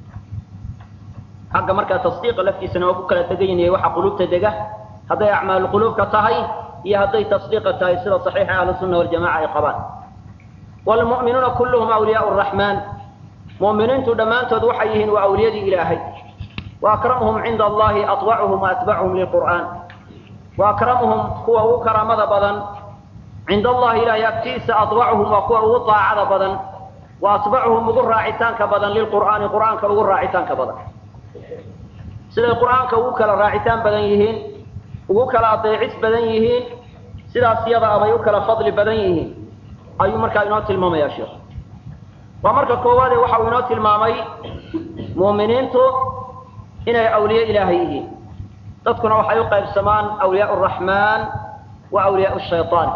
xagga markaa tasdiiqa laftiisana waa ku kala tegan yihin waxa quluubta dega hadday acmaalu quluubka tahay iyo hadday tasdiiqa tahay sida saxiixa ahlu sunna waljamaca ay qabaan wlmu'minuuna kulluhum awliyaau raxmaan mu'miniintu dhammaantood waxay yihiin waa awliyadii ilaahay wa akramuhum cinda allahi atwacuhum wa atbacuhum lilqur'aan wa akramuhum kuwa ugu karaamada badan cinda allahi ilaahay agtiisa atwacuhum waa kuwa ugu daacada badan wa atbacuhum ugu raacitaanka badan lilqur'aani qur'aanka ugu raacitaanka badan siday qur'aanka ugu kala raacitaan badan yihiin ugu kala adeecis badan yihiin sidaas yada abay u kala fadli badan yihiin ayuu markaa inoo tilmaamaya sheekh waa marka koowaade waxa uu inoo tilmaamay mu'miniintu inay awliye ilaahay yihiin dadkuna waxay u qaybsamaan awliyaa araxmaan wa awliyaa shayaan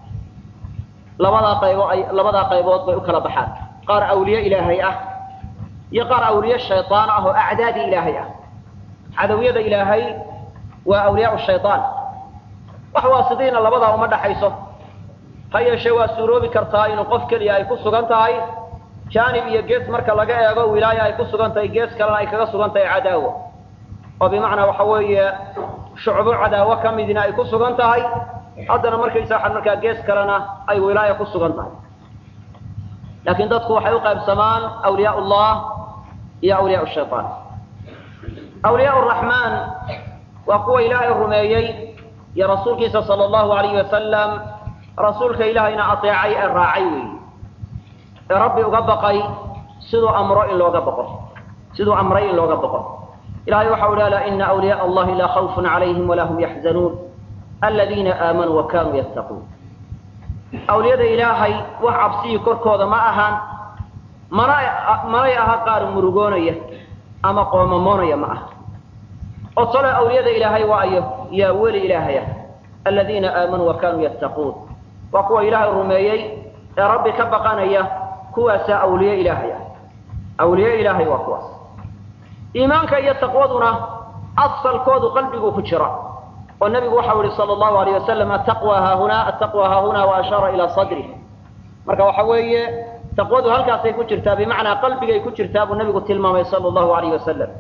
labadaa qaybo ay labadaa qaybood bay u kala baxaan qaar awliye ilaahay ah iyo qaar awliye shayaan ah oo acdaadii ilaahay ah cadawiyada ilaahay waa awliyaa shayaan wax waasidiina labadaa uma dhaxayso ha yeeshee waa suuroobi kartaa inuu qof keliya ay ku sugan tahay jaanib iyo gees marka laga eego wilaaya ay ku sugan tahay gees kalena ay kaga sugan tahay cadaawo oo bimacnaa waxa weeye shucbo cadaawo ka midina ay ku sugan tahay haddana markaysa waxaa markaa gees kalena ay wilaaya ku sugan tahay laakiin dadku waxay u qaybsamaan awliyaa ullah iyo awliyaa shayaan awliyaa raxmaan waa kuwa ilaahay rumeeyey iyo rasuulkiisa sala allahu alayhi wasalam rasuulka ilaahayna ateecay ee raacay weeye ee rabbi uga baqay siduu amro in looga baqo siduu amray in looga baqo ilahay waxau ihi alaa ina awliyaء allahi laa khawfun calayhim walaa hum yaxzanuun aladiina aamanuu wa kanuu yattaquun awliyada ilaahay wax cabsihii korkooda ma ahaan mana manay aha qaar murugoonaya ama qoomamoonaya ma aha oo tole awliyada ilaahay waayo yaa weli ilaahaya aladiina aamanuu wa kanuu yattaquun waa kuwa ilaahay rumeeyey ee rabbi ka baqanaya kuwaasaa awliye ilaahay ah awliye ilaahay waa kuwaas iimaanka iyo taqwaduna asalkoodu qalbiguu ku jira oo nebigu waxau yihi sala allahu alayh wasalam ataqwa haahuna ataqwa haahuna wa ashaara ilaa sadrih marka waxa weeye taqwadu halkaasay ku jirtaa bimacnaa qalbigay ku jirtaa buu nebigu tilmaamay sala allahu alayh wasalam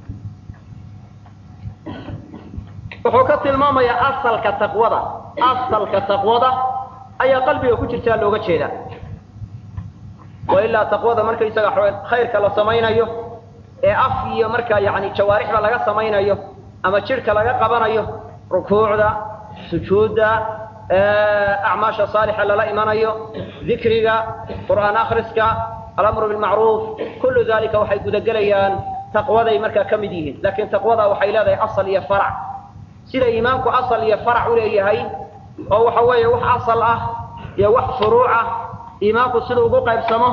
wuxuu ka tilmaamayaa asalka taqwada asalka taqwada ayaa qalbiga ku jirtaa looga jeedaa wa ilaa taqwada markaysaga khayrka la samaynayo ee af iyo markaa yani jawaarixda laga samaynayo ama jidhka laga qabanayo rukuucda sujuudda acmaasha saalixa lala imanayo dikriga qur'aan akhriska alamru bilmacruuf kullu dalika waxay gudagelayaan taqwaday markaa ka mid yihiin laakiin taqwada waxay leedahay asal iyo farac sida iimaanku asal iyo farac u leeyahay oo waxa weeye wax asal ah iyo wax furuuc ah iimaanku siduu ugu qaybsamo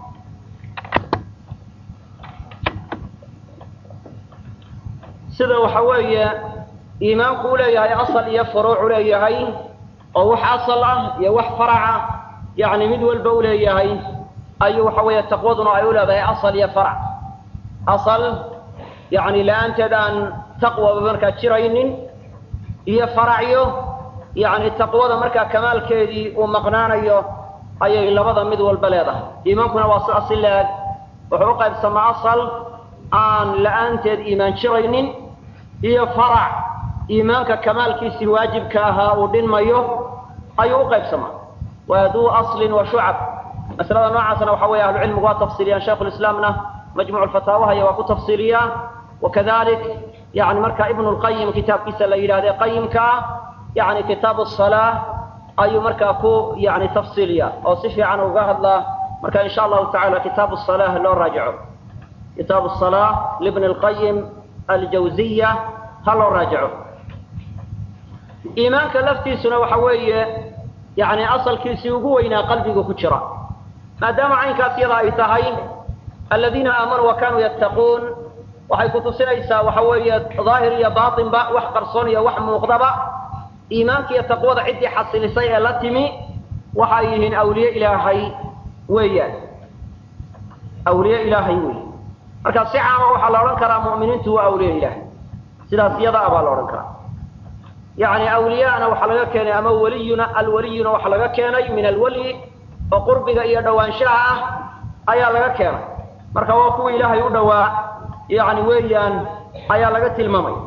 sida waxa weeye iimaanku u leeyahay asal iyo furuuc u leeyahay oo wax asal ah iyo wax faraca yani mid walba u leeyahay ayuu waxa weeye taqwaduna ay u leedahay asal iyo farac asal yani la-aanteed aan taqwaba markaa jiraynin iyo faracyo yani taqwada markaa kamaalkeedii uu maqnaanayo ayay labada mid walba leedahay iimaankuna waa sidaas si leeg wuxuu u qaybsamaa asal aan la-aanteed iimaan jiraynin iyo farac iimaanka kamaalkiisii waajibka ahaa uu dhinmayo ayuu u qaybsamaa waa duu aslin wa shucab masalada noocaasna waxa weeye ahlucilmigu waa tafsiiliyaan shaykhulislaamna majmuuc fataawahay waa ku tafsiiliyaa wakadalik yani marka ibnu lqayim kitaabkiisa la yidhahde qayimka ah yani kitaabu salaa ayuu markaa ku yani tafsiiliya oo si fiican uga hadlaa marka insha allahu tacala kitaabu salah loo raajico kitaabu salaa libni lqayim aljawziya ha loo raajico iimaanka laftiisuna waxa weeye yani asalkiisii ugu weynaa qalbiga ku jira maadaama caynkaas yada ay tahay aladiina aamanuu wa kanuu yattaquun waxay kutusinaysaa waxa weeye daahir iyo baatinba wax qarsoon iyo wax muuqdaba iimaanka iyo taqwada ciddii xasilisay ee la timi waxay yihiin awliye ilaahay weeyaan awliye ilaahay wey marka si caama waxaa la odhan karaa mu'miniintu waa awliye ilaahay sidaas iyada a baa la odhan karaa yani awliyaana waxaa laga keenay ama waliyuna alwaliyuna waxaa laga keenay min alwalyi oo qurbiga iyo dhowaanshaha ah ayaa laga keenay marka waa kuwii ilaahay u dhowaa yani weeyaan ayaa laga tilmaamay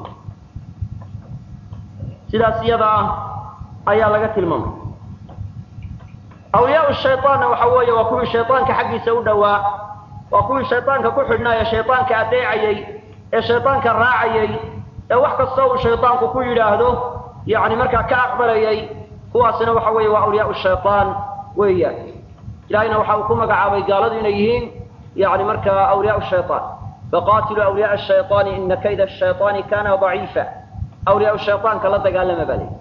sidaas iyada ah ayaa laga tilmaamay awliyaa shayطaanna waxa weeye waa kuwii shayطaanka xaggiisa u dhowaa waa kuwii shayطaanka ku xidhnaa ee shayطaanka adeecayey ee shayطaanka raacayey ee wax kasta uu shayطaanku ku yidhaahdo yani markaa ka aqbalayay kuwaasina waxa weeye waa awliyaa shayطaan weeyaan ilahayna waxa uu ku magacaabay gaaladu inay yihiin yani markaa awliyaa shayطaan faqatiluu awliyaء الshayطaani ina kayda الshayطaani kana ضaciifa awliyaa shayطaanka la dagaalama baa leyi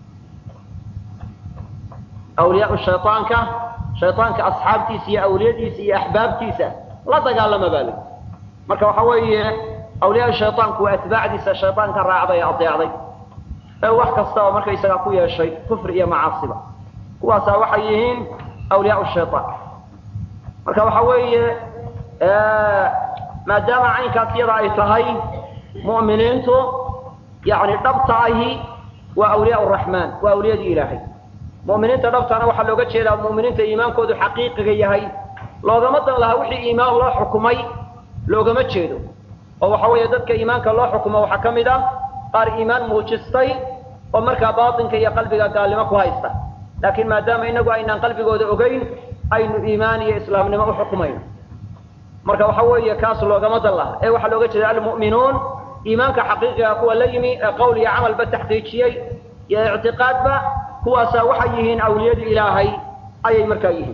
awliyaa shayطaanka shayطaanka asxaabtiisa iyo awliyadiisa iyo axbaabtiisa la dagaalama baa leyi marka waxa weeye awliyaa shayطaanku waa atbaacdiisa shayطaanka raacday ee adeecday ee wax kasta oo markaysagaa ku yeeshay kufri iyo macaasiba kuwaasaa waxay yihiin awliyaa shayطaan marka waxa weeye maadaama caynkaas yada ay tahay mu'miniintu yani dhabta ahi waa awliyaa raxmaan waa awliyadii ilaahay mu'miniinta dhabtana waxaa looga jeedaa mu'miniinta iimaankoodu xaqiiqiga yahay loogama dan lahaa wixii iimaan loo xukumay loogama jeedo oo waxa weeye dadka iimaanka loo xukumo waxaa ka mid ah qaar iimaan muujistay oo markaa baatinka iyo qalbiga gaalnimo ku haysta laakiin maadaama inagu aynaan qalbigooda ogeyn aynu iimaan iyo islaamnimo u xukumayno marka waxa weeye kaas loogama dan laha ee waxaa looga jeeda almu'minuun iimaanka xaqiiqiga kuwa la yimi ee qowl iyo camalba taxqiijiyey iyo ictiqaadba kuwaasaa waxay yihiin awliyadii ilaahay ayay markaa yihiin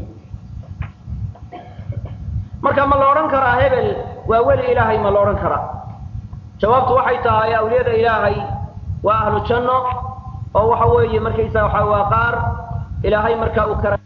marka ma la odhan karaa hebel waa weli ilaahay ma la odhan karaa jawaabtu waxay tahay awliyada ilaahay waa ahlu janno oo waxa weeye markaysaa waxa waa qaar ilaahay markaa uu kara